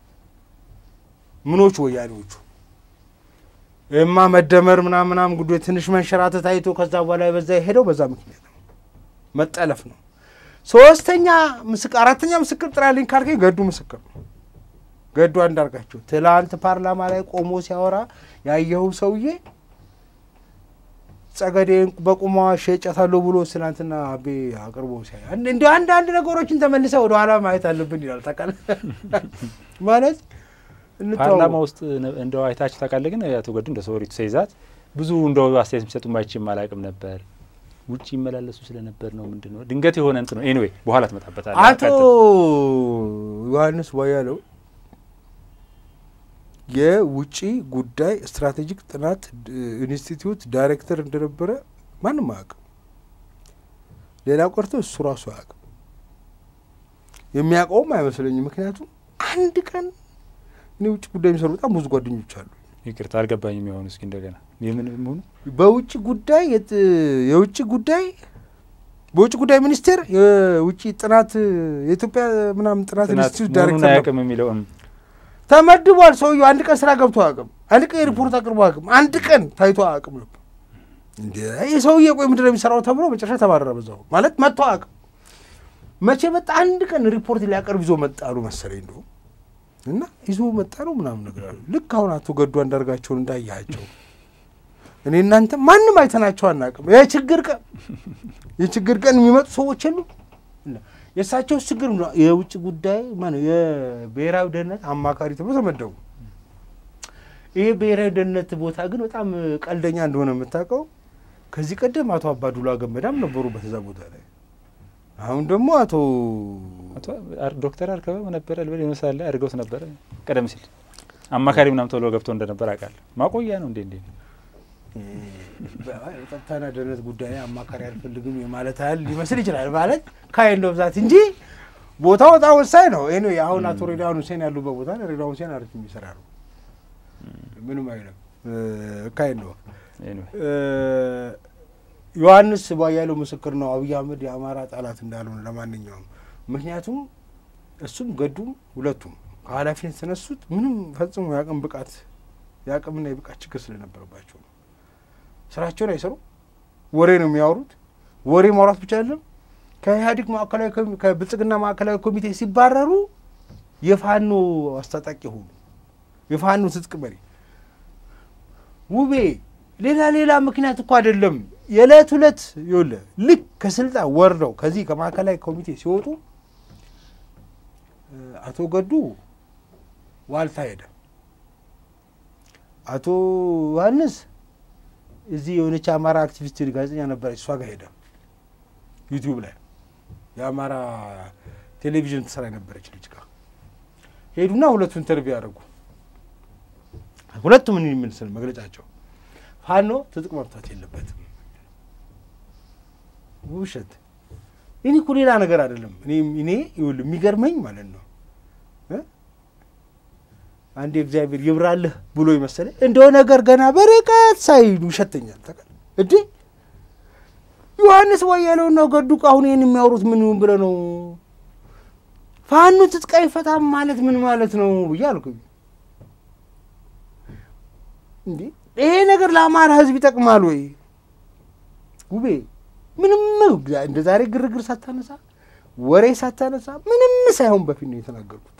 Speaker 2: ምኖቹ ወያኔዎቹ እማ መደመር ምናምን ምናምን ጉዳይ ትንሽ መንሸራተት አይቶ ከዛ በኋላ በዛ የሄደው በዛ ምክንያት ነው፣ መጠለፍ ነው። ሶስተኛ ምስክር አራተኛ ምስክር ጥራልኝ ካልከኝ ገዱ ምስክር ነው። ገዱ አንዳርጋቸው ትላንት ፓርላማ ላይ ቆሞ ሲያወራ ያየኸው ሰውዬ ጸገዴን በቁሟ ሸጨታለሁ ብሎ ትናንትና አቤ አቅርቦ ሲያይ እንዲ አንዳንድ ነገሮችን ተመልሰ ወደ ኋላ ማየት አለብን ይላል። ታውቃለህ ማለት
Speaker 1: ፓርላማ ውስጥ እንደው አይታችሁ ታውቃለህ? ግን አቶ ገዱ እንደ ሰወሪቱ ሰይዛት ብዙ እንደው አስተያየት የሚሰጡ ማይችም አላውቅም ነበር። ውጭ ይመላለሱ ስለነበር ነው ምንድን ነው ድንገት የሆነ እንትን ነው። ኤኒዌይ በኋላ ትመጣበታለህ።
Speaker 2: አቶ ዮሐንስ ቧያለው የውጭ ጉዳይ ስትራቴጂክ ጥናት ኢንስቲትዩት ዳይሬክተር እንደነበረ ማንም አያውቅም። ሌላ ቆርቶ እሱ ራሱ አያውቅም። የሚያውቀውም አይመስለኝም። ምክንያቱም አንድ ቀን እኔ ውጭ ጉዳይ የሚሰሩ በጣም ብዙ ጓደኞች አሉ።
Speaker 1: ይቅርታ አልገባኝም። የሆኑ እስኪ እንደገና የምን ሆኑ
Speaker 2: በውጭ ጉዳይ የውጭ ጉዳይ በውጭ ጉዳይ ሚኒስቴር የውጭ ጥናት የኢትዮጵያ ምናምን ጥናት ኢንስቲትዩት ዳይሬክተር
Speaker 1: አያውቅም የሚለው
Speaker 2: ተመድቧል። ሰውየው አንድ ቀን ስራ ገብቶ አያውቅም። አንድ ቀን የሪፖርት አቅርቦ አያውቅም። አንድ ቀን ታይቶ አያውቅም ነበር። እንደ ይህ ሰውዬ ቆይ ምንድን ነው የሚሰራው ተብሎ መጨረሻ ተባረረ። በዛው ማለት መጥቶ አያውቅም። መቼ መጣ? አንድ ቀን ሪፖርት ሊያቀርብ ይዞ መጣ አሉ መሰለኝ እንደው እና ይዞ መጣ ነው ምናምን ነገር አሉ። ልክ አሁን አቶ ገዱ አንዳርጋቸውን እንዳያቸው እኔ እናንተ ማንም አይተናቸው አናውቅም። የችግር ቀን የችግር ቀን የሚመጡ ሰዎች የሉ የእሳቸው ችግር የውጭ ጉዳይ ማነው የብሔራዊ ደህንነት አማካሪ ተብሎ ተመደቡ። ይሄ ብሔራዊ ደህንነት ቦታ ግን በጣም ቀልደኛ እንደሆነ የምታውቀው ከዚህ ቀደም አቶ አባዱላ ገመዳም ነበሩበት እዛ ቦታ ላይ። አሁን ደግሞ አቶ
Speaker 1: ዶክተር አርከበ ነበረ ልበል የሆነ ሰዓት ላይ አድርገውት ነበረ። ቀደም ሲል አማካሪ ምናምን ተብሎ ገብቶ እንደነበር አውቃለሁ። ማቆያ ነው እንዴ እንዴ
Speaker 2: ጸጥታና ደህንነት ጉዳይ አማካሪ አልፈልግም የማለት ያህል ሊመስል ይችላል። ማለት ካይንድ ኦፍ ዛት እንጂ ቦታው በጣም ወሳኝ ነው። ይህ አሁን አቶ ሬድዋን ሁሴን ያሉበት ቦታ ሬድዋን ሁሴን አሪፍ የሚሰራ ነው። ምንም አይለም። ካይንድ ኦፍ ዮሐንስ ቧያለው ምስክር ነው። አብይ አህመድ የአማራ ጠላት እንዳልሆነ ለማንኛውም ምክንያቱም እሱም ገዱም ሁለቱም ከኃላፊነት የተነሱት ምንም ፈጽሞ የአቅም ብቃት የአቅምና የብቃት ችግር ስለነበረባቸው ነው። ስራቸውን አይሰሩ፣ ወሬ ነው የሚያወሩት። ወሬ ማውራት ብቻ አይደለም። ከኢህአዴግ ማዕከላዊ ከብልጽግና ማዕከላዊ ኮሚቴ ሲባረሩ የፋኖ አስታጣቂ ሆኑ። የፋኖ ትጥቅ መሪ ውቤ ሌላ ሌላ ምክንያት እኮ አይደለም። የዕለት ሁለት ይኸውልህ ልክ ከስልጣን ወርደው ከዚህ ከማዕከላዊ ኮሚቴ ሲወጡ አቶ ገዱ ዋልታ ሄደ። አቶ ዮሐንስ እዚህ የሆነች አማራ አክቲቪስት ጋዜጠኛ ነበረች፣ እሷ ጋር ሄደ። ዩቲዩብ ላይ የአማራ ቴሌቪዥን ትሰራ የነበረች ልጅ ጋር ሄዱና ሁለቱ ኢንተርቪው ያደረጉ። ሁለቱም ምን የምንስል መግለጫቸው ፋኖ ትጥቅ መፍታት የለበትም። ውሸት። እኔ እኮ ሌላ ነገር አይደለም። እኔ እኔ ይኸውልህ የሚገርመኝ ማለት ነው አንድ እግዚአብሔር ይብራልህ ብሎ ይመሰለኝ እንደው ነገር ገና በርቀት ሳይሉ ይሸተኛል። ተቃል እዲ ዮሐንስ ቧያለው ነው ገዱ አሁን ይህን የሚያወሩት ምን ብለ ነው? ፋኖ ትጥቅ አይፈታም ማለት ምን ማለት ነው ብዬ አልኩኝ። እንዴ ይሄ ነገር ለአማራ ሕዝብ ይጠቅማል ወይ? ውቤ ምንም እንደ ዛሬ ግርግር ሳታነሳ ወሬ ሳታነሳ ምንም ሳይሆን በፊት ነው የተናገርኩት።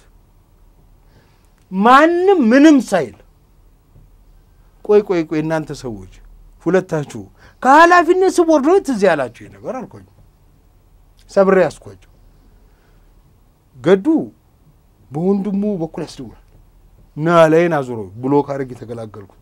Speaker 2: ማንም ምንም ሳይል ቆይ ቆይ ቆይ እናንተ ሰዎች ሁለታችሁ ከኃላፊነት ስቦርዶት እዚህ ያላችሁ ነገር አልኳኝ። ሰብሬ ያስኳቸው። ገዱ በወንድሙ በኩል ያስደውላል ና ላይን አዙሮ ብሎ ካረግ የተገላገልኩት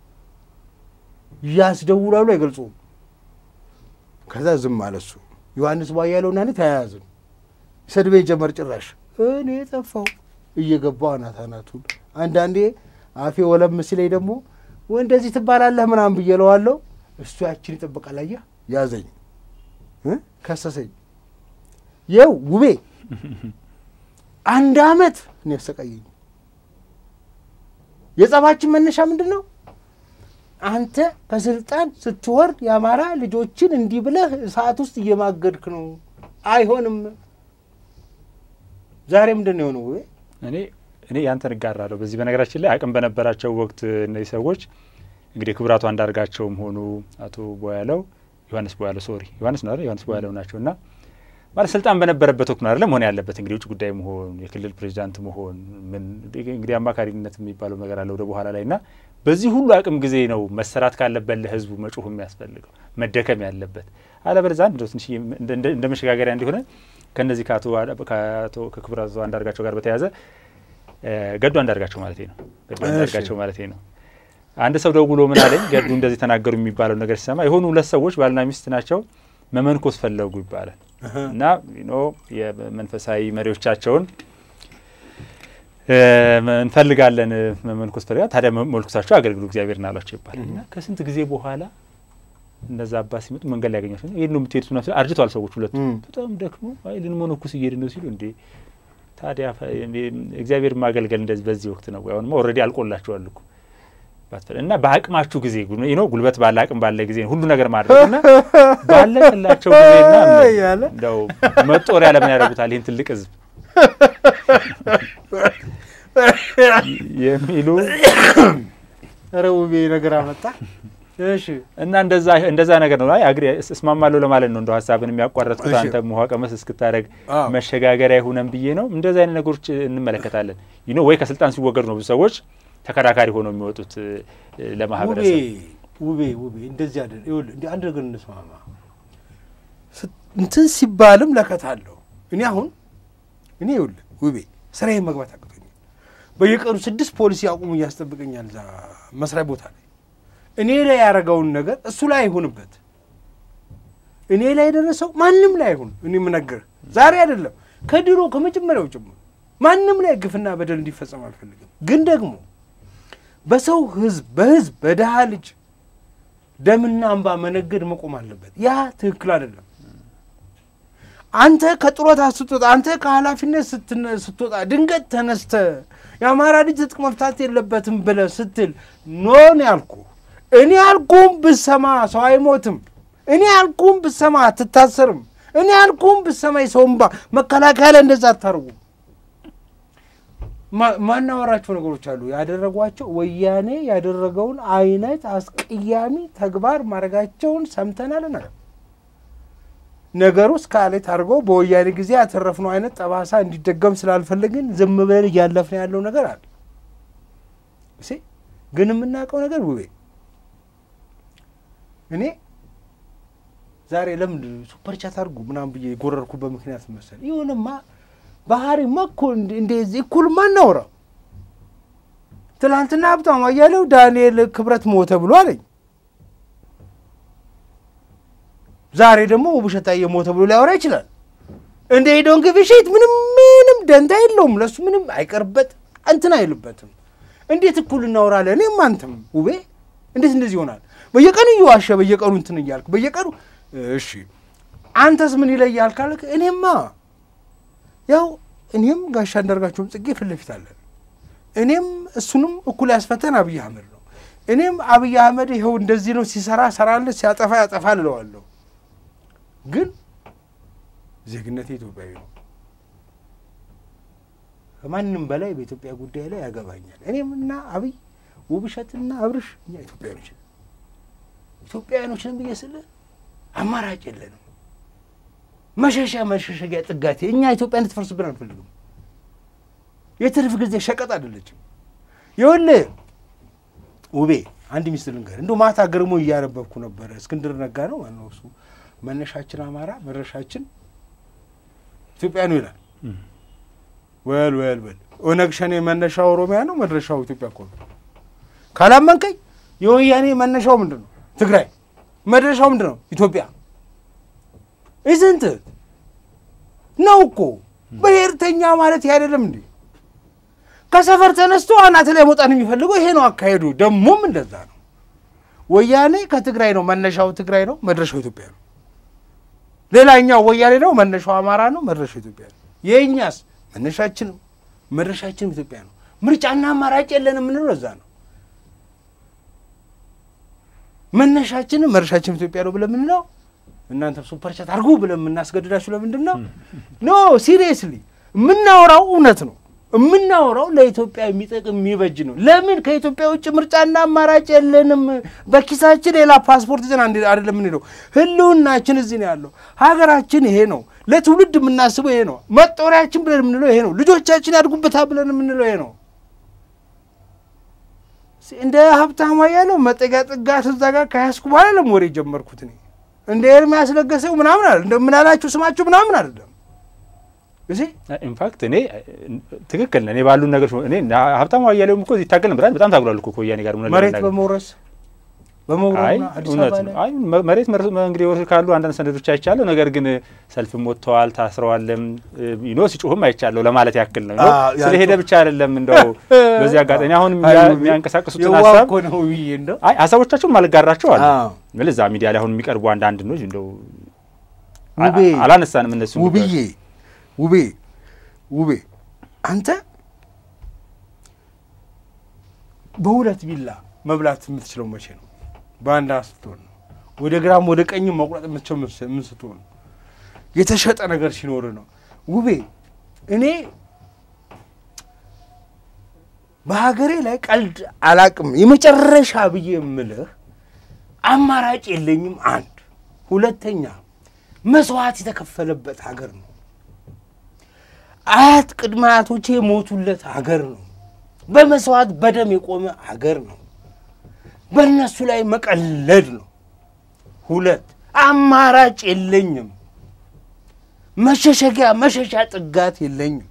Speaker 2: ያስደውላሉ፣ አይገልጹም። ከዛ ዝም አለ እሱ። ዮሐንስ ባያለውና እኔ ተያያዝን። ሰድቤ ጀመር ጭራሽ እኔ ጠፋው እየገባው አናት አናቱን አንዳንዴ አፌ ወለም ሲለኝ ደግሞ ወይ እንደዚህ ትባላለህ ምናምን ብዬ እለዋለሁ። እሱ ያችን ይጠብቃል። አየህ ያዘኝ እ ከሰሰኝ። የው ውቤ አንድ አመት ነው ያሰቃየኝ። የጸባችን መነሻ ምንድን ነው? አንተ ከስልጣን ስትወርድ የአማራ ልጆችን እንዲህ ብለህ ሰዓት ውስጥ እየማገድክ ነው። አይሆንም። ዛሬ ምንድን ነው የሆነው? ውቤ
Speaker 1: እኔ እኔ ያንተን እጋራለሁ በዚህ በነገራችን ላይ አቅም በነበራቸው ወቅት እነዚህ ሰዎች እንግዲህ ክቡራቱ አንዳርጋቸውም ሆኑ አቶ ቦያለው ዮሐንስ ቦያለው ሶሪ ዮሐንስ ነው አይደል? ዮሐንስ ቦያለው ናቸው እና ማለት ስልጣን በነበረበት ወቅት ነው አይደለም መሆን ያለበት እንግዲህ ውጭ ጉዳይ መሆን የክልል ፕሬዚዳንት መሆን ምን እንግዲህ አማካሪነት የሚባለው ነገር አለ ወደ በኋላ ላይ እና በዚህ ሁሉ አቅም ጊዜ ነው መሰራት ካለበት ለህዝቡ መጮህ የሚያስፈልገው መደከም ያለበት አለበለዚያ እንደው ትንሽ እንደ መሸጋገሪያ እንዲሆነ ከነዚህ ከአቶ ከክቡር አቶ አንዳርጋቸው ጋር በተያያዘ ገዱ አንዳርጋቸው ማለት ነው ገዱ አንዳርጋቸው ማለት ነው አንድ ሰው ደውሎ ምን አለኝ ገዱ እንደዚህ ተናገሩ የሚባለው ነገር ሲሰማ የሆኑ ሁለት ሰዎች ባልና ሚስት ናቸው መመንኮስ ፈለጉ ይባላል እና ኖ የመንፈሳዊ መሪዎቻቸውን እንፈልጋለን መመንኮስ ፈልጋል ታዲያ መልኩሳቸው አገልግሉ እግዚአብሔርን አሏቸው ይባላል እና ከስንት ጊዜ በኋላ እነዛ አባት ሲመጡ መንገድ ላይ ያገኛቸው ይህን ነው የምትሄዱት ና አርጅተዋል ሰዎች ሁለቱ በጣም ደክሞ አይ ልንመነኩስ እየሄድን ነው ሲሉ እንዴ ታዲያ እግዚአብሔር ማገልገል እንደዚህ በዚህ ወቅት ነው አሁንማ ኦልሬዲ አልቆላቸዋል እኮ እና በአቅማችሁ ጊዜ ነው ጉልበት ባለ አቅም ባለ ጊዜ ሁሉ ነገር ማድረግ እና ባለቀላቸው ጊዜና እንደው መጦሪያ ለምን ያደርጉታል ይህን ትልቅ ህዝብ የሚሉ
Speaker 2: ኧረ ውቤ ነገር አመጣ። እሺ
Speaker 1: እና እንደዛ እንደዛ ነገር ነው። አይ አግሪ እስማማለሁ ለማለት ነው። እንደው ሀሳብን የሚያቋረጥኩት አንተ ውሃ ቀመስ እስክታደረግ መሸጋገሪያ ይሁነን ብዬ ነው። እንደዚህ አይነት ነገሮች እንመለከታለን። ይኖ ወይ ከስልጣን ሲወገዱ ነው ብዙ ሰዎች ተከራካሪ ሆነው የሚወጡት ለማህበረሰብ።
Speaker 2: ውቤ ውቤ እንደዚህ አይደል? ይኸውልህ እንደ አንድ ነገር እንስማማ። እንትን ሲባልም ለከት አለው። እኔ አሁን እኔ ይኸውልህ ውቤ ስራዬን መግባት አቅቶኛል። በየቀኑ ስድስት ፖሊስ ያቁሙ እያስጠብቀኛል እዛ መስሪያ ቦታ ላይ እኔ ላይ ያደረገውን ነገር እሱ ላይ አይሆንበት። እኔ ላይ የደረሰው ማንም ላይ አይሆን። እኔ የምነግርህ ዛሬ አይደለም ከድሮ ከመጀመሪያው ጭምር ማንም ላይ ግፍና በደል እንዲፈጸም አልፈልግም። ግን ደግሞ በሰው ህዝብ በህዝብ በድሃ ልጅ ደምና እንባ መነገድ መቆም አለበት። ያ ትክክል አይደለም። አንተ ከጡረታ ስትወጣ፣ አንተ ከኃላፊነት ስትወጣ ድንገት ተነስተ የአማራ ልጅ ትጥቅ መፍታት የለበትም ብለህ ስትል ኖን ያልኩ እኔ ያልኩም ብሰማ ሰው አይሞትም። እኔ ያልኩም ብሰማ አትታሰርም። እኔ ያልኩም ብሰማ የሰው እንባ መከላከያ ላይ እንደዛ አታርጉም። ማናወራቸው ነገሮች አሉ። ያደረጓቸው ወያኔ ያደረገውን አይነት አስቀያሚ ተግባር ማድረጋቸውን ሰምተናል። ነገር ነገሩ እስካሌት አድርገው በወያኔ ጊዜ ያተረፍነው አይነት ጠባሳ እንዲደገም ስላልፈለግን ዝም ብለን እያለፍን ያለው ነገር አለ። ግን የምናውቀው ነገር ውቤ እኔ ዛሬ ለምን ሱፐር ቻት አድርጉ ምናምን ብዬ የጎረርኩበት ምክንያት መሰል ይሁንማ ባህሪማ እኮ እንደዚህ እኩል ማናወራው ትናንትና ሀብታሙ አያሌው ዳንኤል ክብረት ሞተ ብሎ አለኝ። ዛሬ ደግሞ ውብሸታዬ ሞተ ብሎ ሊያወራ ይችላል። እንደ ሄዶን ግብሽት ምንም ምንም ደንታ የለውም። ለሱ ምንም አይቀርበት እንትን አይልበትም። እንዴት እኩል እናወራለን? እኔም አንተም ውቤ እንዴት እንደዚህ ይሆናል? በየቀኑ እየዋሸ በየቀኑ እንትን እያልክ በየቀኑ እሺ፣ አንተስ ምን ይለያል ካልክ እኔማ ያው እኔም ጋሻ አንዳርጋቸውም ጽጌ ፊት ለፊት አለን። እኔም እሱንም እኩል ያስፈተን አብይ አህመድ ነው። እኔም አብይ አህመድ ይኸው እንደዚህ ነው፣ ሲሰራ ሰራለ፣ ሲያጠፋ ያጠፋል እለዋለሁ። ግን ዜግነቴ ኢትዮጵያዊ ነው። ከማንም በላይ በኢትዮጵያ ጉዳይ ላይ ያገባኛል። እኔም እና አብይ ውብሸትና አብርሽ እኛ ኢትዮጵያኖች ነን። ኢትዮጵያውያኖች ነን ብዬ ስልህ አማራጭ የለንም። መሸሻ መሸሸጊያ ጥጋቴ። እኛ ኢትዮጵያ እንድትፈርስብን አንፈልግም። የትርፍ ጊዜ ሸቀጥ አይደለችም። ይኸውልህ ውቤ አንድ ሚስት ልንገር፣ እንደው ማታ ገርሞ እያነበብኩ ነበረ። እስክንድር ነጋ ነው ማነው እሱ፣ መነሻችን አማራ መድረሻችን ኢትዮጵያ ነው ይላል። ወል ወል ወል ኦነግ ሸኔ መነሻው ኦሮሚያ ነው፣ መድረሻው ኢትዮጵያ እኮ ነው። ካላመንከኝ የወያኔ መነሻው ምንድን ነው? ትግራይ። መድረሻው ምንድን ነው? ኢትዮጵያ። ኢዝንት ነው እኮ ብሔርተኛ ማለት ይህ አይደለም እንዴ? ከሰፈር ተነስቶ አናት ላይ መውጣት የሚፈልገው ይሄ ነው አካሄዱ። ደግሞም እንደዛ ነው። ወያኔ ከትግራይ ነው፣ መነሻው ትግራይ ነው፣ መድረሻው ኢትዮጵያ ነው። ሌላኛው ወያኔ ነው፣ መነሻው አማራ ነው፣ መድረሻው ኢትዮጵያ ነው። የእኛስ መነሻችንም መድረሻችንም ኢትዮጵያ ነው። ምርጫና አማራጭ የለን የምንለው እዛ ነው። መነሻችንም መድረሻችንም ኢትዮጵያ ነው ብለን የምንለው እናንተ ሱፐርቻት አድርጉ ብለን የምናስገድዳችሁ ለምንድን ነው? ኖ ሲሪየስሊ የምናወራው እውነት ነው። የምናወራው ለኢትዮጵያ የሚጠቅም የሚበጅ ነው። ለምን ከኢትዮጵያ ውጭ ምርጫና አማራጭ የለንም። በኪሳችን ሌላ ፓስፖርት ይዘን አይደለም የምንሄደው። ህልውናችን እዚህ ነው ያለው። ሀገራችን ይሄ ነው። ለትውልድ የምናስበው ይሄ ነው። መጦሪያችን ብለን የምንለው ይሄ ነው። ልጆቻችን ያድጉበታል ብለን የምንለው ይሄ ነው። እንደ ሀብታማ ያለው መጠጊያ ጥጋት እዛ ጋር ከያዝኩ በኋላ ለም ወሬ ጀመርኩት እኔ እንደ ኤርሚያስ ለገሰው ምናምን አለ እንደምናላችሁ ስማችሁ ምናምን አይደለም እዚህ
Speaker 1: ኢንፋክት እኔ ትክክል ነህ። እኔ ባሉን ነገሮች እኔ ሀብታሙ አያሌውም እኮ ይታገል ነበር። በጣም ታግሏል እኮ ከወያኔ ጋር እውነት
Speaker 2: መሬት
Speaker 1: ለመናገር።
Speaker 2: በመውረስ
Speaker 1: አይ
Speaker 2: በመውረስና አዲስ
Speaker 1: እውነት
Speaker 2: አበባ
Speaker 1: ነው።
Speaker 2: ላይ
Speaker 1: አይ መ- መሬት መር- እንግዲህ ወርስ ካሉ አንዳንድ ሰነዶች አይቻለሁ። ነገር ግን ሰልፍም ወጥተዋል፣ ታስረዋልም ዩኖ ሲጮህም አይቻለሁ ለማለት ያክል ነው። ዩኖ
Speaker 2: አዎ፣ ያ
Speaker 1: ስለሄደ
Speaker 2: ጮህ-
Speaker 1: ብቻ አይደለም እንደው በዚህ አጋጣሚ አሁን
Speaker 2: አይ
Speaker 1: የሚያ-
Speaker 2: ውቤ፣
Speaker 1: የሚያንቀሳቅሱትን
Speaker 2: የዋህ
Speaker 1: ሀሳብ
Speaker 2: እኮ ነው ብዬ እንደው
Speaker 1: አይ ሀሳቦቻቸውን ማልጋራቸው አሉ
Speaker 2: አዎ።
Speaker 1: ግን እዛ ሚዲያ ላይ አሁን የሚቀርቡ አንዳንድ ነው እንደው አ-
Speaker 2: ውቤ
Speaker 1: አላነሳንም እነሱ
Speaker 2: ውብዬ ውቤ ውቤ አንተ በሁለት ቢላ መብላት የምትችለው መቼ ነው? በአንድ ስትሆን ነው። ወደ ግራም ወደ ቀኝም መቁረጥ የምትችለው ምስ- ምን ስትሆን ነው? የተሸጠ ነገር ሲኖር ነው። ውቤ እኔ በሀገሬ ላይ ቀልድ አላቅም። የመጨረሻ ብዬ የምልህ አማራጭ የለኝም። አንድ ሁለተኛ መስዋዕት የተከፈለበት ሀገር ነው። አያት ቅድመ አያቶቼ የሞቱለት ሀገር ነው። በመስዋዕት በደም የቆመ ሀገር ነው። በእነሱ ላይ መቀለድ ነው። ሁለት አማራጭ የለኝም። መሸሸጊያ መሸሻ ጥጋት የለኝም።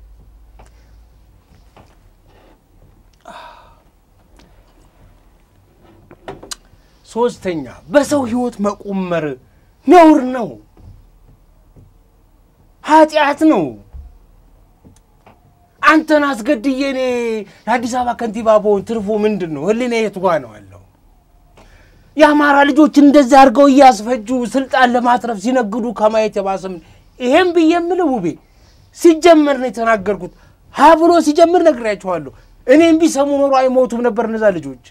Speaker 2: ሶስተኛ በሰው ህይወት መቆመር ነውር ነው፣ ኃጢአት ነው። አንተን አስገድዬ እኔ የአዲስ አበባ ከንቲባ በሆን ትርፉ ምንድን ነው? ህሊና የት ጋ ነው ያለው? የአማራ ልጆች እንደዚህ አድርገው እያስፈጁ ስልጣን ለማትረፍ ሲነግዱ ከማየት የባሰም ይሄም ብዬ የምልህ ውቤ ሲጀመር ነው የተናገርኩት። ሀ ብሎ ሲጀምር ነግሬያቸዋለሁ። እኔም ቢሰሙ ኖሮ አይሞቱም ነበር እነዛ ልጆች።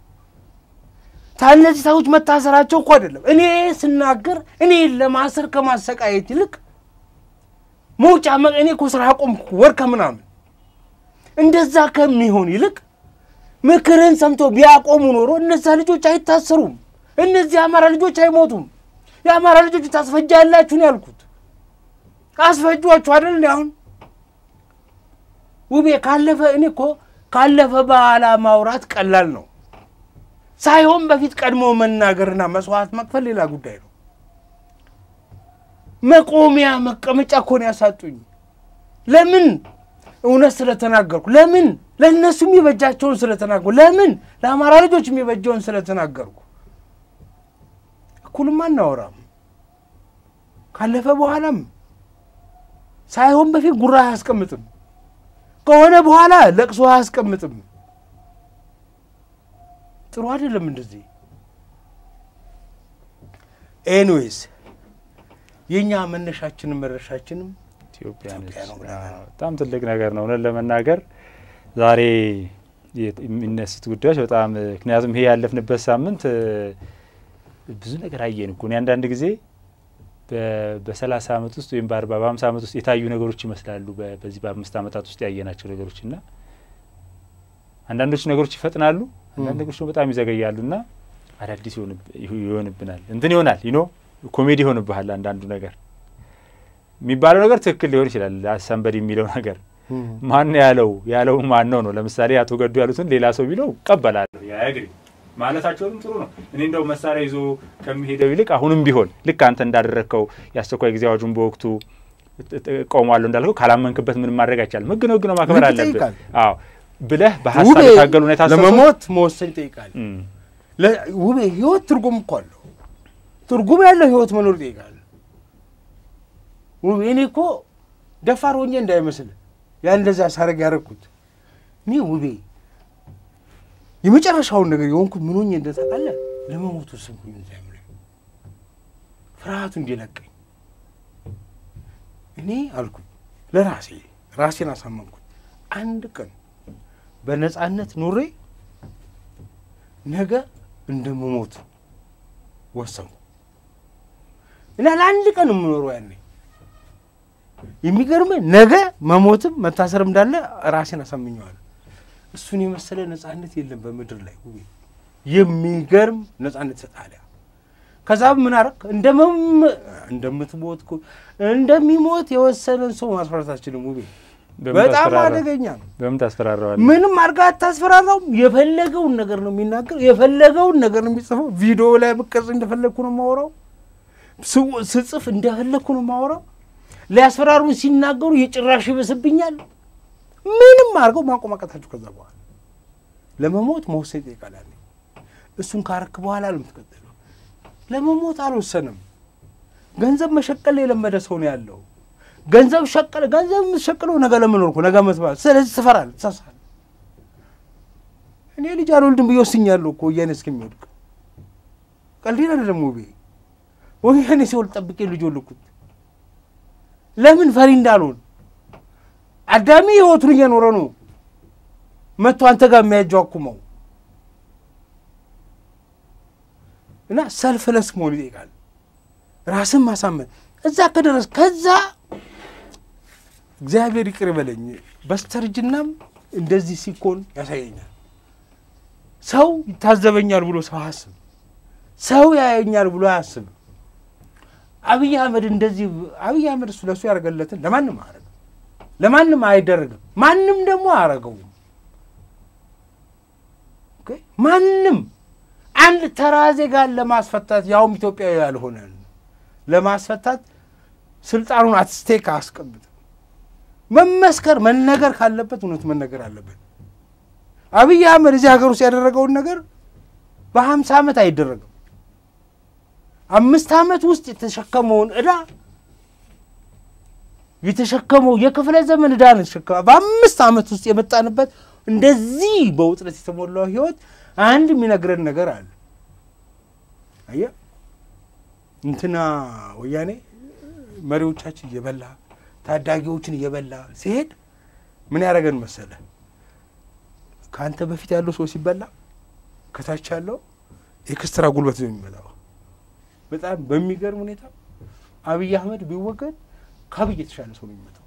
Speaker 2: ታነዚህ ሰዎች መታሰራቸው እኮ አይደለም። እኔ ስናገር እኔ ለማሰር ከማሰቃየት ይልቅ መውጫ መ- እኔ እኮ ስራ አቆምኩ ወር ከምናምን እንደዛ ከሚሆን ይልቅ ምክርን ሰምቶ ቢያቆሙ ኖሮ እነዛ ልጆች አይታሰሩም። እነዚህ የአማራ ልጆች አይሞቱም። የአማራ ልጆች ታስፈጃላችሁ ነው ያልኩት። አስፈጇችሁ አይደል እንዲ አሁን ውቤ ካለፈ እኔ እኮ ካለፈ በኋላ ማውራት ቀላል ነው ሳይሆን በፊት ቀድሞ መናገርና መስዋዕት መክፈል ሌላ ጉዳይ ነው። መቆሚያ መቀመጫ እኮ ነው ያሳጡኝ። ለምን? እውነት ስለተናገርኩ። ለምን? ለእነሱ የሚበጃቸውን ስለተናገርኩ። ለምን? ለአማራ ልጆች የሚበጀውን ስለተናገርኩ። እኩልም አናወራም። ካለፈ በኋላም ሳይሆን በፊት ጉራ አያስቀምጥም። ከሆነ በኋላ ለቅሶ አያስቀምጥም። ጥሩ አይደለም እንደዚህ። ኤኒዌይስ የእኛ መነሻችንም መድረሻችንም
Speaker 1: ኢትዮጵያ ነች።
Speaker 2: ኢትዮጵያ ነው ብለናል።
Speaker 1: አዎ፣ በጣም ትልቅ ነገር ነው እውነት ለመናገር ዛሬ የት- የሚነሱት ጉዳዮች በጣም ምክንያቱም ይሄ ያለፍንበት ሳምንት እ፣ ብዙ ነገር አየን እኮ እኔ አንዳንድ ጊዜ በ- በሰላሳ አመት ውስጥ ወይም በአርባ በሀምሳ አመት ውስጥ የታዩ ነገሮች ይመስላሉ በ- በዚህ በአምስት አመታት ውስጥ ያየናቸው ነገሮች እና አንዳንዶቹ ነገሮች ይፈጥናሉ፣ አንዳንድ ነገሮች ደግሞ በጣም ይዘገያሉ እና አዳዲስ ይሆንብ- ይሆንብናል እንትን ይሆናል ይኖ ኮሜዲ ይሆንብሃል አንዳንዱ ነገር የሚባለው ነገር ትክክል ሊሆን ይችላል። ሰንበድ የሚለው ነገር ማን ያለው ያለው ማን ነው ነው። ለምሳሌ አቶ ገዱ ያሉትን ሌላ ሰው ቢለው እቀበላለሁ። ያግሪ ማለታቸውም ጥሩ ነው። እኔ እንደው መሳሪያ ይዞ ከሚሄደው ይልቅ አሁንም ቢሆን ልክ አንተ እንዳደረግከው የአስቸኳይ ጊዜ አዋጁን በወቅቱ ቆሟለሁ እንዳልከው ካላመንክበት ምንም ማድረግ አይቻልም። ህግ ነው፣ ህግ ነው ማክበር
Speaker 2: ህግ
Speaker 1: አለብህ።
Speaker 2: ይጠይቃል።
Speaker 1: አዎ ብለህ በሀሳብ
Speaker 2: ውቤ
Speaker 1: የታገሉ ሁኔታ
Speaker 2: ለመሞት መወሰን ይጠይቃል። ለ- ውቤ ህይወት ትርጉም እኮ አለው። ትርጉም ያለው ህይወት መኖር ይጠይቃል። ውቤ እኔ እኮ ደፋር ሆኜ እንዳይመስል ያ እንደዛ ሳረግ ያደረግኩት እኔ ውቤ የመጨረሻውን ነገር የሆንኩት ምን ሆኜ እንደታውቃለ ለመሞት ወሰንኩኝ። እዚያ ላይ ፍርሃቱ እንዲለቀኝ እኔ አልኩኝ ለራሴ ራሴን አሳመንኩት። አንድ ቀን በነፃነት ኑሬ ነገ እንደምሞት ወሰንኩ እና ለአንድ ቀን የምኖረው ያኔ የሚገርምህ ነገ መሞትም መታሰርም እንዳለ ራሴን አሳምኘዋለሁ። እሱን የመሰለ ነፃነት የለም በምድር ላይ ውቤ። የሚገርም ነፃነት ይሰጣል። ያ ከዛ ምን አረግ እንደመም እንደምትሞት እኮ እንደሚሞት የወሰነን ሰው ማስፈራት አትችልም ውቤ።
Speaker 1: በምን
Speaker 2: በጣም
Speaker 1: ታስፈራራ?
Speaker 2: አደገኛ ነው።
Speaker 1: በምን ታስፈራረዋለህ?
Speaker 2: ምንም አድርጋ አታስፈራራውም። የፈለገውን ነገር ነው የሚናገር፣ የፈለገውን ነገር ነው የሚጽፈው። ቪዲዮ ላይ ብቀርጽ እንደፈለግኩ ነው የማወራው፣ ስው- ስጽፍ እንደፈለግኩ ነው የማወራው። ሊያስፈራሩን ሲናገሩ የጭራሽ ይበስብኛል። ምንም አድርገው ማቆማቀታችሁ። ከዛ በኋላ ለመሞት መወሰን ይጠይቃል። ያኔ እሱን ካረክ በኋላ ነው የምትቀጥለው። ለመሞት አልወሰንም። ገንዘብ መሸቀል የለመደ ሰው ነው ያለው። ገንዘብ ሸቀለ ገንዘብ የምትሸቅለው ነገ ለመኖር እኮ ነገ መስባት። ስለዚህ ትፈራለህ፣ ትሳሳለህ። እኔ ልጅ አልወልድም ብዬ ወስኛለሁ እኮ ወያኔ እስከሚወድቅ። ቀልዴን አይደለም ውቤ። ወያኔ ሲወልድ ጠብቄ ልጅ ወልኩት። ለምን ፈሪ እንዳልሆን አዳሚ ህይወቱን እየኖረ ነው መጥቶ አንተ ጋር የሚያጃኩመው እና ሰልፍለስ መሆን ይጠይቃል። ራስን ማሳመን እዛ ከደረስ ከዛ እግዚአብሔር ይቅር ይበለኝ በስተርጅናም እንደዚህ ሲኮን ያሳየኛል። ሰው ይታዘበኛል ብሎ ሰው አያስብ። ሰው ያየኛል ብሎ አያስብ። አብይ አህመድ እንደዚህ አብይ አህመድ እሱ ለእሱ ያደረገለትን ለማንም አያደርግም፣ ለማንም አይደረግም። ማንም ደግሞ አያረገውም። ኦኬ? ማንም አንድ ተራ ዜጋን ለማስፈታት ያውም ኢትዮጵያዊ ያልሆነን ለማስፈታት ስልጣኑን አትስቴክ አያስቀምጥም። መመስከር መነገር ካለበት እውነት መነገር አለበት። አብይ አህመድ እዚህ ሀገር ውስጥ ያደረገውን ነገር በሀምሳ ዓመት አይደረግም። አምስት ዓመት ውስጥ የተሸከመውን ዕዳ የተሸከመው የክፍለ ዘመን ዕዳ ነው የተሸከመ በአምስት ዓመት ውስጥ የመጣንበት እንደዚህ በውጥረት የተሞላው ህይወት አንድ የሚነግረን ነገር አለ። አየህ እንትና ወያኔ መሪዎቻችን እየበላ ታዳጊዎችን እየበላ ሲሄድ ምን ያደረገን መሰለ? ከአንተ በፊት ያለው ሰው ሲበላ ከታች ያለው ኤክስትራ ጉልበት ነው የሚመጣው። በጣም በሚገርም ሁኔታ አብይ አህመድ ቢወገድ ከአብይ የተሻለ ሰው ነው የሚመጣው።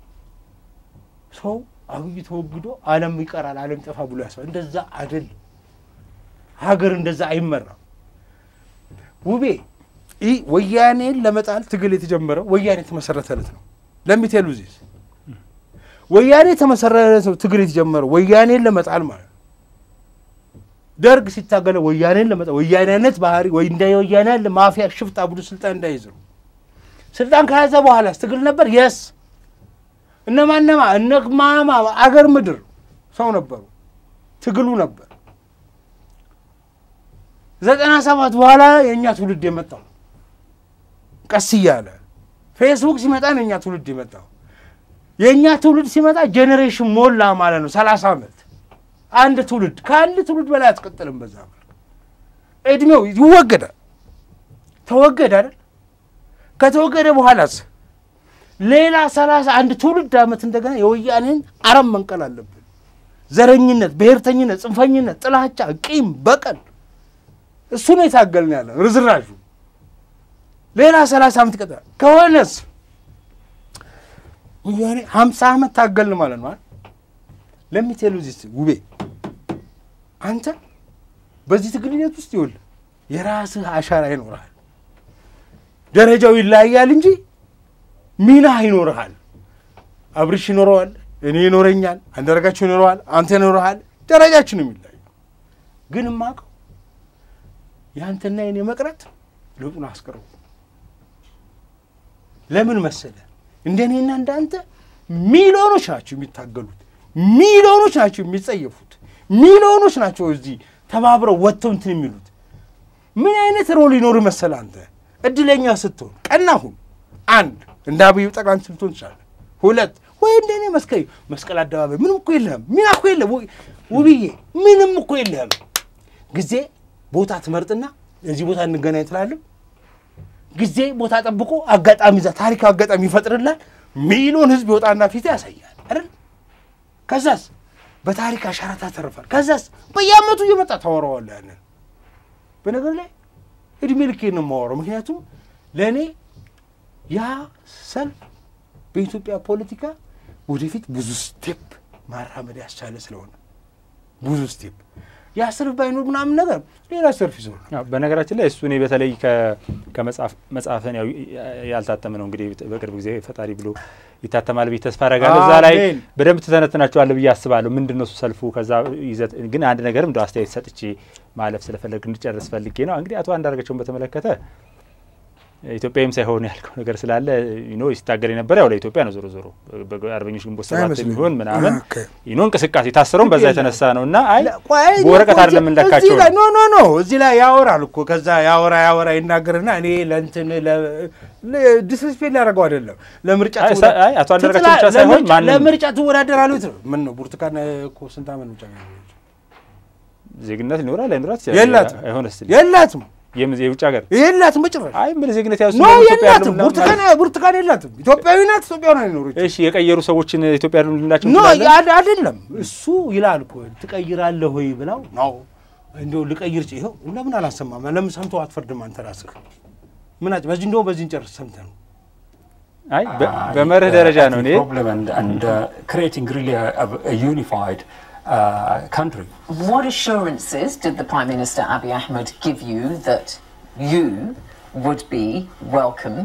Speaker 2: ሰው አብይ ተወግዶ ዓለም ይቀራል ዓለም ይጠፋ ብሎ ያስባል። እንደዛ አይደለም። ሀገር እንደዛ አይመራም። ውቤ ይህ ወያኔን ለመጣል ትግል የተጀመረው ወያኔ የተመሰረተ ዕለት ነው። ለሚቴሉ ዚስ ወያኔ የተመሰረተ ነው ትግል የተጀመረው ወያኔን ለመጣል ማለት ነው። ደርግ ሲታገለ ወያኔን ለመጣል ወያኔነት ባህሪ ወይ እንደ ወያኔ ያለ ማፊያ ሽፍታ ቡድን ስልጣን እንዳይዝ ነው። ስልጣን ከያዘ በኋላ ትግል ነበር። የስ እነማነማ እነ ማማ አገር ምድር ሰው ነበሩ። ትግሉ ነበር። ዘጠና ሰባት በኋላ የእኛ ትውልድ የመጣው ቀስ እያለ ፌስቡክ ሲመጣ ነው የእኛ ትውልድ የመጣው። የእኛ ትውልድ ሲመጣ ጄኔሬሽን ሞላ ማለት ነው። ሰላሳ ዓመት አንድ ትውልድ ከአንድ ትውልድ በላይ አትቀጥልም። በዛ መልክ እድሜው ይወገዳል። ተወገደ አይደል? ከተወገደ በኋላስ ሌላ ሰላሳ አንድ ትውልድ ዓመት እንደገና የወያኔን አረም መንቀል አለብን። ዘረኝነት፣ ብሔርተኝነት፣ ጽንፈኝነት፣ ጥላቻ፣ ቂም፣ በቀል እሱ ነው የታገልን ያለ ርዝራዡ ሌላ ሰላሳ ዓመት ይቀጥላል። ከሆነስ ወያኔ ሀምሳ ዓመት ታገልን ማለት ነው። ለሚቴሉ ዚስ ውቤ አንተ በዚህ ትግል ሂደት ውስጥ ይኸውልህ የራስህ አሻራ ይኖርሃል። ደረጃው ይለያያል እንጂ ሚና ይኖርሃል። አብርሽ ይኖረዋል፣ እኔ ይኖረኛል፣ አንዳርጋቸው ይኖረዋል፣ አንተ ይኖረሃል። ደረጃችን የሚለያዩ ግን የማውቀው የአንተና የኔ መቅረት ለውጡን አስቀርቡ። ለምን መሰለ እንደኔና እንዳንተ ሚሊዮኖች ናቸው የሚታገሉት፣ ሚሊዮኖች ናቸው የሚጸየፉት፣ ሚሊዮኖች ናቸው እዚህ ተባብረው ወጥተው እንትን የሚሉት። ምን አይነት ሮል ይኖር መሰለ አንተ እድለኛ ስትሆን ቀና ሁን። አንድ እንደ አብዩ ጠቅላይ ሚኒስትር ልትሆን ትችላለህ። ሁለት ወይ እንደኔ መስቀል መስቀል አደባባይ ምንም እኮ የለህም፣ ሚና እኮ የለህም። ውብዬ ምንም እኮ የለህም። ጊዜ ቦታ ትመርጥና እዚህ ቦታ እንገናኝ ትላለህ። ጊዜ ቦታ ጠብቆ አጋጣሚ እዛ ታሪክ አጋጣሚ ይፈጥርላል። ሚሊዮን ህዝብ ይወጣና ፊት ያሳያል አይደል? ከዛስ በታሪክ አሻራ ታተርፋል። ከዛስ በየአመቱ እየመጣ ታወራዋለህ ያንን በነገር ላይ እድሜ ልኬን ነው የማወራው። ምክንያቱም ለእኔ ያ ሰልፍ በኢትዮጵያ ፖለቲካ ወደፊት ብዙ ስቴፕ ማራመድ ያስቻለ ስለሆነ ብዙ ስቴፕ ያ ሰልፍ ባይኖር ምናምን ነገር ሌላ ሰልፍ ይዞ
Speaker 1: ያው በነገራችን ላይ እሱ እኔ በተለይ ከመጽሐፍ መጽሐፍን ያው ያልታተመ ነው እንግዲህ በቅርብ ጊዜ ፈጣሪ ብሎ ይታተማል ብዬ ተስፋ አደርጋለሁ። እዛ ላይ
Speaker 2: አሜን።
Speaker 1: በደንብ ትተነትናቸዋለህ ብዬ አስባለሁ። ምንድን ነው እሱ ሰልፉ? ከዛ ይዘት ግን አንድ ነገርም እንደ አስተያየት ሰጥቼ ማለፍ ስለፈለግ እንድጨርስ ፈልጌ ነው። እንግዲህ አቶ አንዳርጋቸውን በተመለከተ ኢትዮጵያዊም ሳይሆን ያልከው ነገር ስላለ ኖ ሲታገል የነበረ ያው ለኢትዮጵያ ነው። ዞሮ ዞሮ በአርበኞች ግንቦት ሰባት
Speaker 2: አይመስለኝም።
Speaker 1: የሚሆን ምናምን
Speaker 2: ኦኬ።
Speaker 1: ይኖ እንቅስቃሴ የታሰረውም በዛ
Speaker 2: ግድ የለም።
Speaker 1: የተነሳ ነው እና አይ
Speaker 2: ቆይ
Speaker 1: በወረቀት አይደለም
Speaker 2: እዚህ
Speaker 1: የምንለካቸው
Speaker 2: ላይ
Speaker 1: ነው።
Speaker 2: ኖ ኖ ኖ እዚህ ላይ ያወራል እኮ ከዛ ያወራ ያወራ ይናገርና እኔ ለእንትን ዲስሪስፔክት ሊያደርገው አይደለም ለምርጫ
Speaker 1: አይ
Speaker 2: ትወዳ-
Speaker 1: ሳ- አይ አቶ አንዳርጋቸው
Speaker 2: ትጥላ-
Speaker 1: ብቻ ሳይሆን
Speaker 2: ለምርጫ-
Speaker 1: ማንም-
Speaker 2: ለምርጫ ትወዳደራለህ ትለው ምን ነው ብርቱካን እኮ ስንት ዓመት ምርጫ
Speaker 1: ዜግነት ሊኖራል አይኖራት
Speaker 2: የላትም
Speaker 1: አይሆን ስ
Speaker 2: የላትም
Speaker 1: የውጭ ሀገር
Speaker 2: የላትም በጭራሽ
Speaker 1: አይ ምን ዜግነት ያው
Speaker 2: ኖ የላትም ብርቱካን ብርቱካን የላትም ኢትዮጵያዊ ናት ኢትዮጵያ ነው አይኖረች
Speaker 1: እሺ የቀየሩ ሰዎችን ኢትዮጵያ ያሉ ልንላቸው
Speaker 2: ኖ
Speaker 1: እንችላለን?
Speaker 2: አድ- አይደለም እሱ ይላል እኮ ትቀይራለህ ወይ ብለው ነው እንዲያው ልቀይር ጭ ይኸው ለምን አላሰማም ለምን ሰምተው አትፈርድም አንተ ራስህ ምን አጭ በዚህ እንደው በዚህ እንጨርስ ሰምተህ ነው
Speaker 1: አይ በ- በመርህ ደረጃ ነው እኔ
Speaker 7: problem and, and uh, creating really a, a- a unified uh, country.
Speaker 6: What assurances did the Prime Minister Abiy Ahmed give you that you would be welcome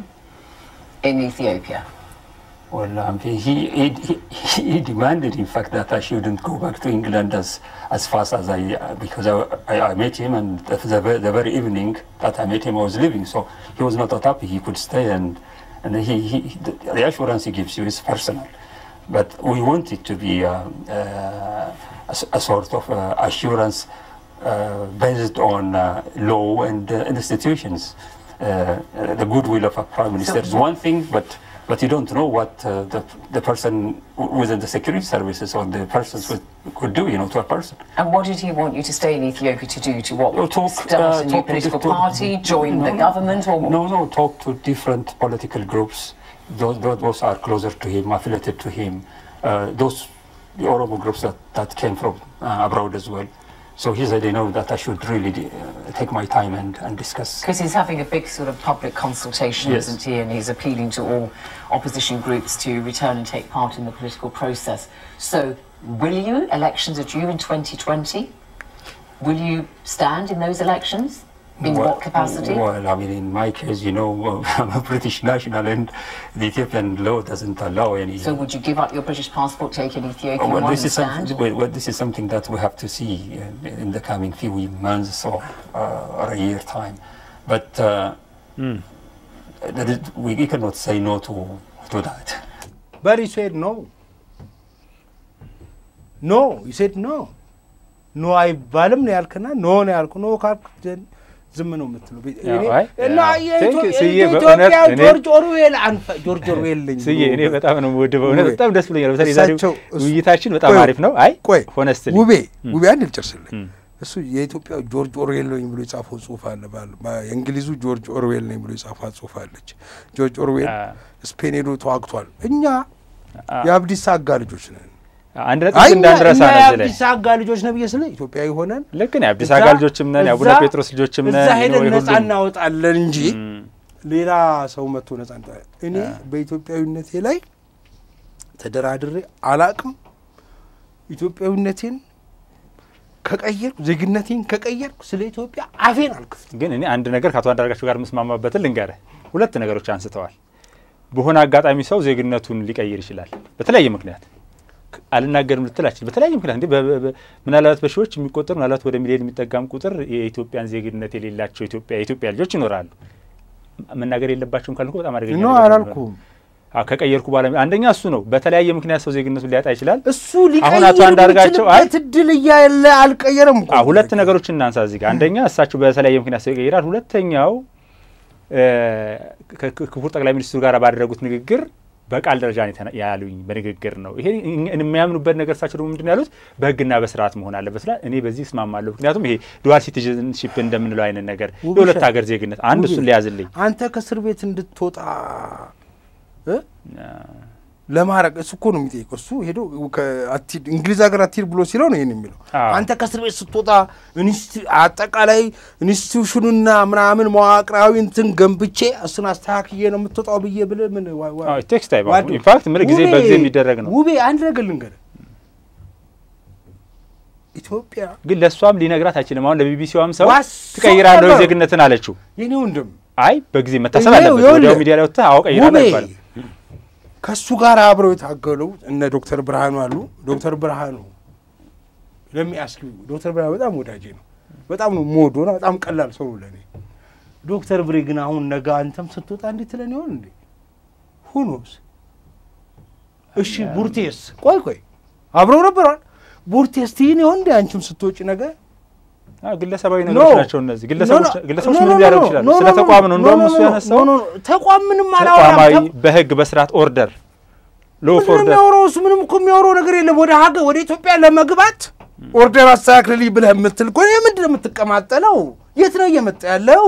Speaker 6: in Ethiopia?
Speaker 7: Well, um, he, he, he, he demanded, in fact, that I shouldn't go back to England as, as fast as I, uh, because I, I, I met him and the, the, ve- the very evening that I met him, I was leaving. So he was not that happy. He could stay and, and he, he, the, the assurance he gives you is personal. But we want it to be uh, uh, a, s- a sort of uh, assurance uh, based on uh, law and uh, institutions. Uh, uh, the goodwill of a prime minister is one thing, but but you don't know what uh, the, the person w- within the security services or the persons would, could do, you know, to a person.
Speaker 6: And what did he want you to stay in Ethiopia to do? To what?
Speaker 7: Oh, talk,
Speaker 6: Start
Speaker 7: uh,
Speaker 6: a new
Speaker 7: talk to
Speaker 6: political
Speaker 7: different-
Speaker 6: party, join the
Speaker 7: No,
Speaker 6: government, or what?
Speaker 7: No, no, talk to different political groups. Those, those, those are closer to him, affiliated to him. Uh, those the Oromo groups that, that came from uh, abroad as well. So he said, you know, that I should really uh, take my time and, and discuss.
Speaker 6: Because he's having a big sort of public consultation,
Speaker 7: Yes.
Speaker 6: isn't he? And he's appealing to all opposition groups to return and take part in the political process. So, will you? Elections are due in 2020. Will you stand in those elections? In
Speaker 7: Well-
Speaker 6: what capacity?
Speaker 7: Well, I mean, in my case, you know, I'm a British national and the Ethiopian law doesn't allow any.
Speaker 6: So, would you give up your British passport, take an Ethiopian
Speaker 7: well,
Speaker 6: one,
Speaker 7: this
Speaker 6: and
Speaker 7: is
Speaker 6: stand?
Speaker 7: something. Well, well, this is something that we have to see uh, in the coming few months or, uh, or a year time. But uh, that is, we we cannot say no to to that.
Speaker 2: But he said no. ኖ ይሴድ ኖ ኖ አይባልም ነው ያልክና ኖ ነው ያልኩ ኖ ካልክ ዘን- ዝም ነው የምትለው
Speaker 1: ያው
Speaker 2: እኔ-
Speaker 1: አይ፣
Speaker 2: እና
Speaker 1: ያው
Speaker 2: የኢትዮ-
Speaker 1: ቴንክ ስዬ
Speaker 2: የኢትዮጵያ
Speaker 1: በእውነት እኔ-
Speaker 2: ጆርጅ ኦርዌል አንፈ ጆርጅ ኦርዌል ነኝ
Speaker 1: ስዬ
Speaker 2: ብሎ-
Speaker 1: እኔ በጣም ነው የምወድ በእውነት
Speaker 2: ውቤ፣
Speaker 1: በጣም ደስ ብሎኛል። በተለይ ዛሬው
Speaker 2: እሳቸው እሱ-
Speaker 1: ውይይታችን በጣም
Speaker 2: ቆይ፣
Speaker 1: አሪፍ ነው። አይ
Speaker 2: ቆይ
Speaker 1: ሆነስትሊ
Speaker 2: ውቤ ውቤ አንድ ልጨርስልኝ እሱ የኢትዮጵያ ጆርጅ ኦርዌል ነኝ ብሎ የጻፈው ጽሁፍ አለ ባል- በ- የእንግሊዙ ጆርጅ ኦርዌል ነኝ ብሎ የጻፋት ጽሁፍ አለች ጆርጅ ኦርዌል
Speaker 1: አ-
Speaker 2: ስፔን ሄዶ ተዋግቷል እኛ
Speaker 1: አ-
Speaker 2: የአብዲሳ አጋ ልጆች ነን
Speaker 1: አንድ ነጥብ
Speaker 2: አይ እኛ
Speaker 1: እንዳንረሳ
Speaker 2: እኛ
Speaker 1: ነው እዚህ ላይ
Speaker 2: የአብዲሳ አጋ ልጆች ነን ብዬ ስለ ኢትዮጵያዊ ሆነን
Speaker 1: ልክ ነው። የአዲስ
Speaker 2: እዛ-
Speaker 1: አጋ ልጆችም ነን፣ የአቡነ
Speaker 2: እዛ-
Speaker 1: ጴጥሮስ ልጆችም ነን።
Speaker 2: እዛ ሄደን
Speaker 1: የሁሉም-
Speaker 2: ነጻ እናወጣለን እንጂ
Speaker 1: እም፣
Speaker 2: ሌላ ሰው መጥቶ ነጻ እንጣ እኔ በኢትዮጵያዊነቴ ላይ ተደራድሬ አላቅም። ኢትዮጵያዊነቴን ከቀየርኩ ዜግነቴን ከቀየርኩ ስለ ኢትዮጵያ አፌን አልክፍትም።
Speaker 1: ግን እኔ አንድ ነገር ከአቶ አንዳርጋቸው ጋር የምስማማበትን ልንገርህ። ሁለት ነገሮች አንስተዋል። በሆነ አጋጣሚ ሰው ዜግነቱን ሊቀይር ይችላል በተለያየ ምክንያት አልናገርም ልትላችል በተለያየ ምክንያት እንዴ ምናልባት በሺዎች የሚቆጠር ምናልባት ወደ ሚሊዮን የሚጠጋም ቁጥር የኢትዮጵያን ዜግነት የሌላቸው ኢትዮጵያ የኢትዮጵያ ልጆች ይኖራሉ። መናገር የለባቸውም ካልኩ በጣም አደገኛ
Speaker 2: ነው
Speaker 1: ነገር ነው።
Speaker 2: አላልኩም።
Speaker 1: አዎ ከቀየርኩ በኋላ አንደኛ እሱ ነው። በተለያየ ምክንያት ሰው ዜግነቱን ሊያጣ ይችላል።
Speaker 2: እሱ ሊቀይር
Speaker 1: አሁን አቶ አንዳርጋቸው አይ
Speaker 2: የሚችልበት እድል እያለ አልቀየረም እኮ
Speaker 1: አዎ ሁለት ነገሮችን እናንሳ እዚህ ጋር። አንደኛ እሳቸው በተለያየ ምክንያት ሰው ይቀይራል። ሁለተኛው እ፣ ከ- ከ- ክቡር ጠቅላይ ሚኒስትሩ ጋር ባደረጉት ንግግር በቃል ደረጃ ነው የተና- ያሉኝ በንግግር ነው። ይሄ እኛ- የሚያምኑበት ነገር እሳቸው ደግሞ ምንድን ነው ያሉት በሕግና በስርዓት መሆን አለበት ስላ እኔ በዚህ እስማማለሁ። ምክንያቱም ይሄ ዱዋል ሲቲዝንሺፕ እንደምንለው አይነት ነገር
Speaker 2: ውብሸት፣
Speaker 1: የሁለት ሀገር ዜግነት አንድ እሱን ሊያዝልኝ
Speaker 2: አንተ ከእስር ቤት እንድትወጣ እ? ለማድረግ እሱ እኮ ነው የሚጠይቀው። እሱ ሄዶ ከአትሂድ እንግሊዝ ሀገር አትሂድ ብሎ ሲለው ነው ይህን የሚለው።
Speaker 1: አዎ።
Speaker 2: አንተ ከእስር ቤት ስትወጣ ኢንስቲ- አጠቃላይ ኢንስቲቱሽኑና ምናምን መዋቅራዊ እንትን ገንብቼ እሱን አስተካክዬ ነው የምትወጣው ብዬ ብለህ ምን ዋ- ዋ-
Speaker 1: ቴክስት ታይም
Speaker 2: ዋዱ።
Speaker 1: ኢንፋክት ምን ጊዜ
Speaker 2: ውቤ፣
Speaker 1: በጊዜ የሚደረግ ነው።
Speaker 2: ውቤ አንድ ነገር ልንገርህ፣ ኢትዮጵያ
Speaker 1: ግን ለእሷም ሊነግራት አይችልም። አሁን ለቢቢሲዋም ሰው
Speaker 2: ዋስ-
Speaker 1: ትቀይራለሁ
Speaker 2: ሰው
Speaker 1: ዜግነትን አለችው።
Speaker 2: የኔ ወንድም
Speaker 1: አይ በጊዜ መታሰብ
Speaker 2: ይኸው-
Speaker 1: አለበት።
Speaker 2: ይኸውልህ፣
Speaker 1: ወዲያው ሚዲያ ላይ ወጥተህ አዎ ቀይራለሁ
Speaker 2: ውቤ
Speaker 1: አይባልም።
Speaker 2: ከእሱ ጋር አብረው የታገሉ እነ ዶክተር ብርሃኑ አሉ። ዶክተር ብርሃኑ ለሚያስኪ ዶክተር ብርሃኑ በጣም ወዳጄ ነው። በጣም ነው የምወደው እና በጣም ቀላል ሰው ነው ለእኔ። ዶክተር ብሬ ግን አሁን ነገ አንተም ስትወጣ እንዴት ትለን ይሆን እንዴ? ሁኖስ እሺ፣ ቡርቴስ ቆይ ቆይ አብረው ነበሯል። ቡርቴስ ትይን ይሆን እንዴ አንቺም ስትወጪ ነገ
Speaker 1: አዎ፣ ግለሰባዊ
Speaker 2: ኖ።
Speaker 1: ነገሮች ናቸው እነዚህ። ግለሰቦች
Speaker 2: ኖ፣ ኖ፣
Speaker 1: ግለሰቦች
Speaker 2: ኖ፣
Speaker 1: ምንም
Speaker 2: ኖ፣
Speaker 1: ሊያደርጉ
Speaker 2: ኖ፣
Speaker 1: ይችላሉ።
Speaker 2: ኖ፣
Speaker 1: ስለ
Speaker 2: ኖ፣
Speaker 1: ተቋም ነው
Speaker 2: ኖ፣
Speaker 1: እንደውም
Speaker 2: ኖ፣
Speaker 1: እሱ
Speaker 2: ኖ፣
Speaker 1: ያነሳው
Speaker 2: ኖ፣ ኖ፣ ኖ፣ ተቋም ምንም
Speaker 1: ተቋማዊ
Speaker 2: አላወራም።
Speaker 1: በህግ በስርዓት ኦርደር ሎ ኦፍ
Speaker 2: ምንድን ነው
Speaker 1: ኦርደር
Speaker 2: የሚያወራው? እሱ ምንም እኮ የሚያወራው ነገር የለም። ወደ ሀገር ወደ ኢትዮጵያ ለመግባት ኦርደር አስተካክልልኝ ብለህ የምትል እኮ ምንድን ነው የምትቀማጠለው? የት ነው እየመጣ ያለው?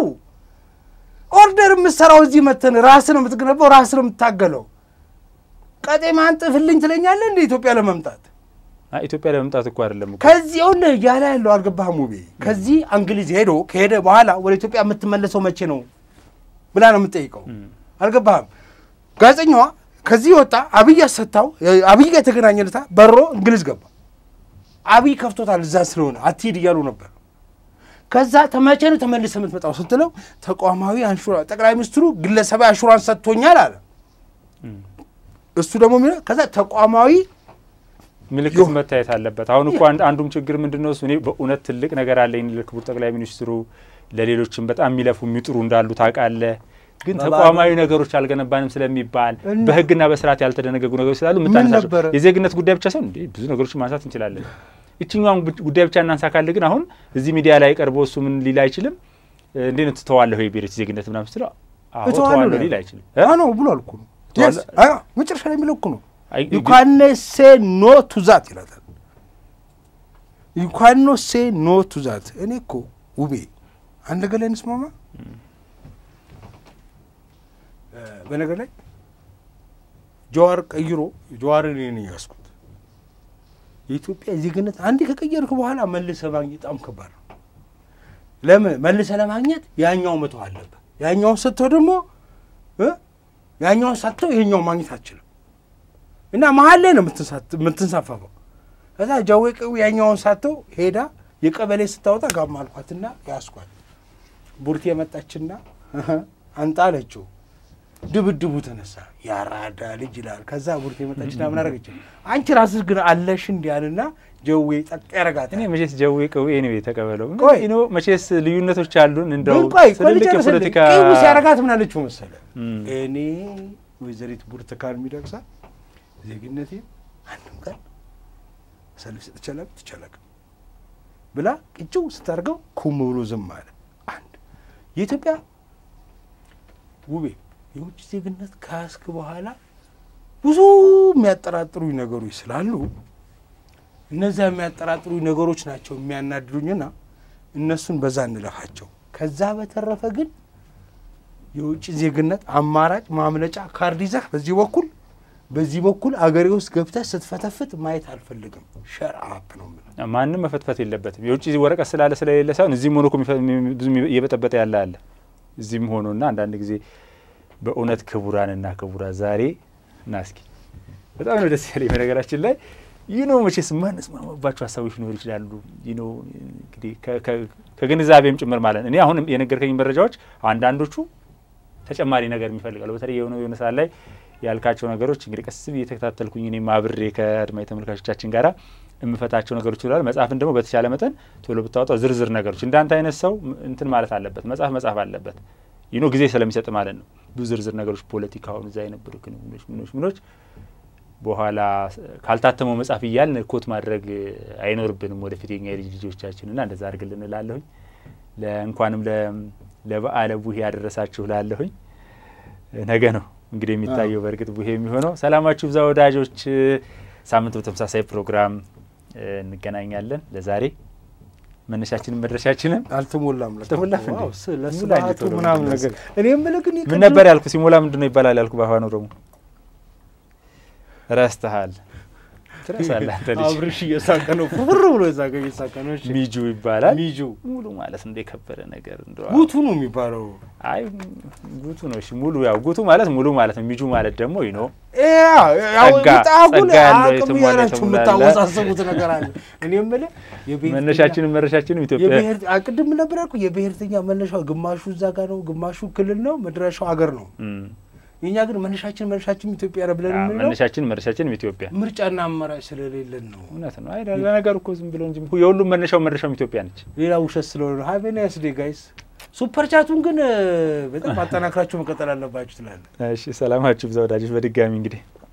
Speaker 2: ኦርደር የምትሰራው እዚህ መተን ራስህ ነው የምትገነባው፣ ራስህ ነው የምታገለው። ቀጤማ አንጥፍልኝ ትለኛለህ እንደ ኢትዮጵያ ለመምጣት
Speaker 1: አይ፣ ኢትዮጵያ ለመምጣት እኮ አይደለም እኮ
Speaker 2: ከዚህ ሁን እያለ ያለው አልገባህም? ውቤ ከዚህ እንግሊዝ ሄዶ ከሄደ በኋላ ወደ ኢትዮጵያ የምትመለሰው መቼ ነው ብላ ነው የምትጠይቀው። አልገባህም? ጋዜጠኛዋ ከዚህ ወጣ፣ አብይ አሰታው፣ አብይ ጋር የተገናኘለታ በሮ እንግሊዝ ገባ። አብይ ከፍቶታል እዛ ስለሆነ አትሂድ እያሉ ነበር። ከዛ ተመቼ ነው ተመልሰህ የምትመጣው ስትለው ተቋማዊ አንሹራ ጠቅላይ ሚኒስትሩ ግለሰባዊ አሹራንስ ሰጥቶኛል አለ። እሱ ደግሞ የሚለው ከዛ ተቋማዊ
Speaker 1: ምልክት
Speaker 2: ዮ-
Speaker 1: መታየት አለበት። አሁን እኮ አንድ- አንዱም ችግር ምንድን ነው እሱ እኔ በእውነት ትልቅ ነገር አለኝ ለክቡር ጠቅላይ ሚኒስትሩ ለሌሎችም በጣም የሚለፉ የሚጥሩ እንዳሉ ታውቃለህ። ግን
Speaker 2: በባዶ-
Speaker 1: ተቋማዊ ነገሮች አልገነባንም ስለሚባል
Speaker 2: እና-
Speaker 1: በህግና በስርዓት ያልተደነገጉ ነገሮች ስላሉ
Speaker 2: ምን
Speaker 1: የምታነሳቸው
Speaker 2: ነበረ?
Speaker 1: የዜግነት ጉዳይ ብቻ ሳይሆን እንዴ ብዙ ነገሮችን ማንሳት እንችላለን። ይችኛውን ጉ- ጉዳይ ብቻ እናንሳ ካለ ግን አሁን እዚህ ሚዲያ ላይ ቀርቦ እሱ ምን ሊል አይችልም። እንዴት ነው ትተዋለህ ወይ ብሔሮች ዜግነት ምናምን ስትለው አዎ
Speaker 2: እተዋለሁ
Speaker 1: ተዋለሁ
Speaker 2: ነው
Speaker 1: ሊል አይችልም።
Speaker 2: አ ነው ብሏል እኮ ነው
Speaker 1: ተዋለ-
Speaker 2: Yes፣ አዎ፣ መጨረሻ ላይ የሚለው እኮ ነው
Speaker 1: አይ-
Speaker 2: ዩ ካን ሴ ኖ ቱ ዛት ይላታል። ዩ ካን ኖ ሴ ኖ ቱ ዛት። እኔ እኮ ውቤ አንድ ነገር ላይ እንስማማ። እ፣ በነገር ላይ ጀዋር ቀይሮ ጀዋርን እኔ ነኝ ያዝኩት። የኢትዮጵያ ዜግነት አንዴ ከቀየርክ በኋላ መልሰህ ማግኘት በጣም ከባድ ነው። ለምን መልሰህ ለማግኘት ያኛው መተው አለብህ። ያኛውን ሰጥተው ደግሞ እ ያኛውን ሳትተው ይሄኛውን ማግኘት አትችልም። እና መሀል ላይ ነው የምትንሳት- የምትንሳፈፈው። ከዛ ጃዌ ቅዊ ያኛውን ሳተው ሄዳ የቀበሌ ስታወጣ ጋማ አልኳትና ያስኳት ቡርቴ የመጣችና እህ አንጣ አለችው። ድብድቡ ተነሳ። ያራዳ ልጅ ይላል። ከዛ ቡርቴ የመጣችና ምን አደረገች? አንቺ ራስሽ ግን አለሽ እንዲህ አልና ጀዌ ጠቅ ያረጋታል።
Speaker 1: እኔ መቼስ ጀዌ ቅዌ ነው የተቀበለው።
Speaker 2: ቆይ።
Speaker 1: ኖ መቼስ ልዩነቶች አሉን። እንደው
Speaker 2: ግን ቆይ ቆይ
Speaker 1: ትልልቅ
Speaker 2: ልጨርስልህ።
Speaker 1: የፖለቲካ
Speaker 2: ቅቡ ሲያረጋት ምን አለችው መሰለ?
Speaker 1: እም።
Speaker 2: እኔ ወይዘሪት ብርቱካን ሚደቅሳ ዜግነቴ አንድም ቀን ሰልፍ ሰጥቼ አላውቅም ትቼ አላውቅም ብላ ቅጭው ስታደርገው ኩም ብሎ ዝም አለ። አንድ የኢትዮጵያ ውቤ የውጭ ዜግነት ከያዝክ በኋላ ብዙ የሚያጠራጥሩኝ ነገሮች ስላሉ እነዚያ የሚያጠራጥሩኝ ነገሮች ናቸው የሚያናድዱኝና እነሱን በዛ እንለፋቸው። ከዛ በተረፈ ግን የውጭ ዜግነት አማራጭ ማምለጫ ካርድ ይዘህ በዚህ በኩል በዚህ በኩል አገሬ ውስጥ ገብተህ ስትፈተፍት ማየት አልፈልግም። ሸር አፕ ነው የምልህ።
Speaker 1: ማንም መፈትፈት የለበትም። የውጭ ወረቀት ስላለ ስለሌለ ሳይሆን እዚህም ሆኖ እኮ የሚፈ- የሚ- ብዙ እየበጠበጠ ያለ አለ። እዚህም ሆኖ እና አንዳንድ ጊዜ በእውነት ክቡራንና ክቡራት ዛሬ እና እስኪ በጣም ነው ደስ ያለኝ። በነገራችን ላይ ይህ ነው መቼስ ማንስማማባቸው ሀሳቦች ሊኖሩ ይችላሉ። ይህ ነው እንግዲህ ከ- ከ- ከግንዛቤም ጭምር ማለት ነው። እኔ አሁን የነገርከኝ መረጃዎች አንዳንዶቹ ተጨማሪ ነገር የሚፈልጋሉ። በተለይ የሆነ የሆነ ሰዓት ላይ ያልካቸው ነገሮች እንግዲህ ቀስ ብዬ የተከታተልኩኝ እኔም አብሬ ከአድማጭ ተመልካቾቻችን ጋራ የምፈታቸው ነገሮች ይላል። መጽሐፍን ደግሞ በተቻለ መጠን ቶሎ ብታወጣው ዝርዝር ነገሮች እንዳንተ አይነት ሰው እንትን ማለት አለበት፣ መጽሐፍ መጽሐፍ አለበት ይኖ ጊዜ ስለሚሰጥ ማለት ነው። ብዙ ዝርዝር ነገሮች ፖለቲካውን፣ እዛ የነበሩ ክንውኖች፣ ምኖች ምኖች በኋላ ካልታተመው መጽሐፍ እያልን ኮት ማድረግ አይኖርብንም ወደፊት የኛ የልጅ ልጆቻችን እና እንደዛ አድርግልን እላለሁኝ። እንኳንም ለበዓለ ቡሄ ያደረሳችሁ ላለሁኝ። ነገ ነው እንግዲህ የሚታየው በእርግጥ ቡሄ የሚሆነው። ሰላማችሁ ብዛ ወዳጆች። ሳምንት በተመሳሳይ ፕሮግራም እንገናኛለን። ለዛሬ መነሻችንን መድረሻችንን
Speaker 2: አልተሞላም
Speaker 1: አልተሞላም እንዴ?
Speaker 2: ዋው፣ ስለ
Speaker 1: ሙላ እንጂ
Speaker 2: ስርዓቱ
Speaker 1: ቶሎ
Speaker 2: ምናምን
Speaker 1: ብለህ
Speaker 2: ነገር እኔ የምልህ ግን
Speaker 1: ምን ነበር ያልኩ? ሲሞላ ምንድን ነው ይባላል ያልኩ በአፋን ኦሮሞ ረስተሃል። ትረሳለህ አንተ ልጅ።
Speaker 2: አብርሽ እየሳቀ ነው፣ ፍር ብሎ የሳቀ እየሳቀ ነው። እሺ
Speaker 1: ሚጁ ይባላል።
Speaker 2: ሚጁ
Speaker 1: ሙሉ ማለት እንደ የከበረ ነገር እንደ
Speaker 2: ጉቱ ነው የሚባለው።
Speaker 1: አይ ጉቱ ነው። እሺ ሙሉ ያው ጉቱ ማለት ሙሉ ማለት ነው። ሚጁ ማለት ደግሞ ይኖ ጸጋ-
Speaker 2: ጣጉን
Speaker 1: ጸጋ ያለው
Speaker 2: አቅም
Speaker 1: የተሟላ
Speaker 2: ያላችሁ
Speaker 1: የተሟላ
Speaker 2: የምታወሳሰቡት ነገር አለ። እኔ የምልህ የብሔርተኛ-
Speaker 1: መነሻችንም መድረሻችንም ኢትዮጵያ
Speaker 2: የብሔር ቅድም ነበር ያልኩህ የብሔርተኛ መነሻው ግማሹ እዛ ጋር ነው፣ ግማሹ ክልል ነው፣ መድረሻው ሀገር ነው።
Speaker 1: እም፣
Speaker 2: የእኛ ግን መነሻችን መነሻችን ኢትዮጵያ ነው ብለን
Speaker 1: አዎ፣
Speaker 2: የምንለው
Speaker 1: መነሻችን መድረሻችንም ኢትዮጵያ
Speaker 2: ምርጫና አማራጭ ስለሌለን ነው።
Speaker 1: እውነት ነው። አይ ለነገሩ እኮ ዝም ብሎ እንጂ የሁሉም መነሻው መድረሻውም ኢትዮጵያ ነች።
Speaker 2: ሌላ ውሸት ስለሆነ ነው። ሀቬ ናይስ ዴይ ጋይስ። ሱፐር ቻቱን ግን እ፣ በጣም አጠናክራችሁ መቀጠል አለባችሁ ትላለህ።
Speaker 1: እሺ ሰላማችሁ ብዛ ወዳጆች። በድጋሚ እንግዲህ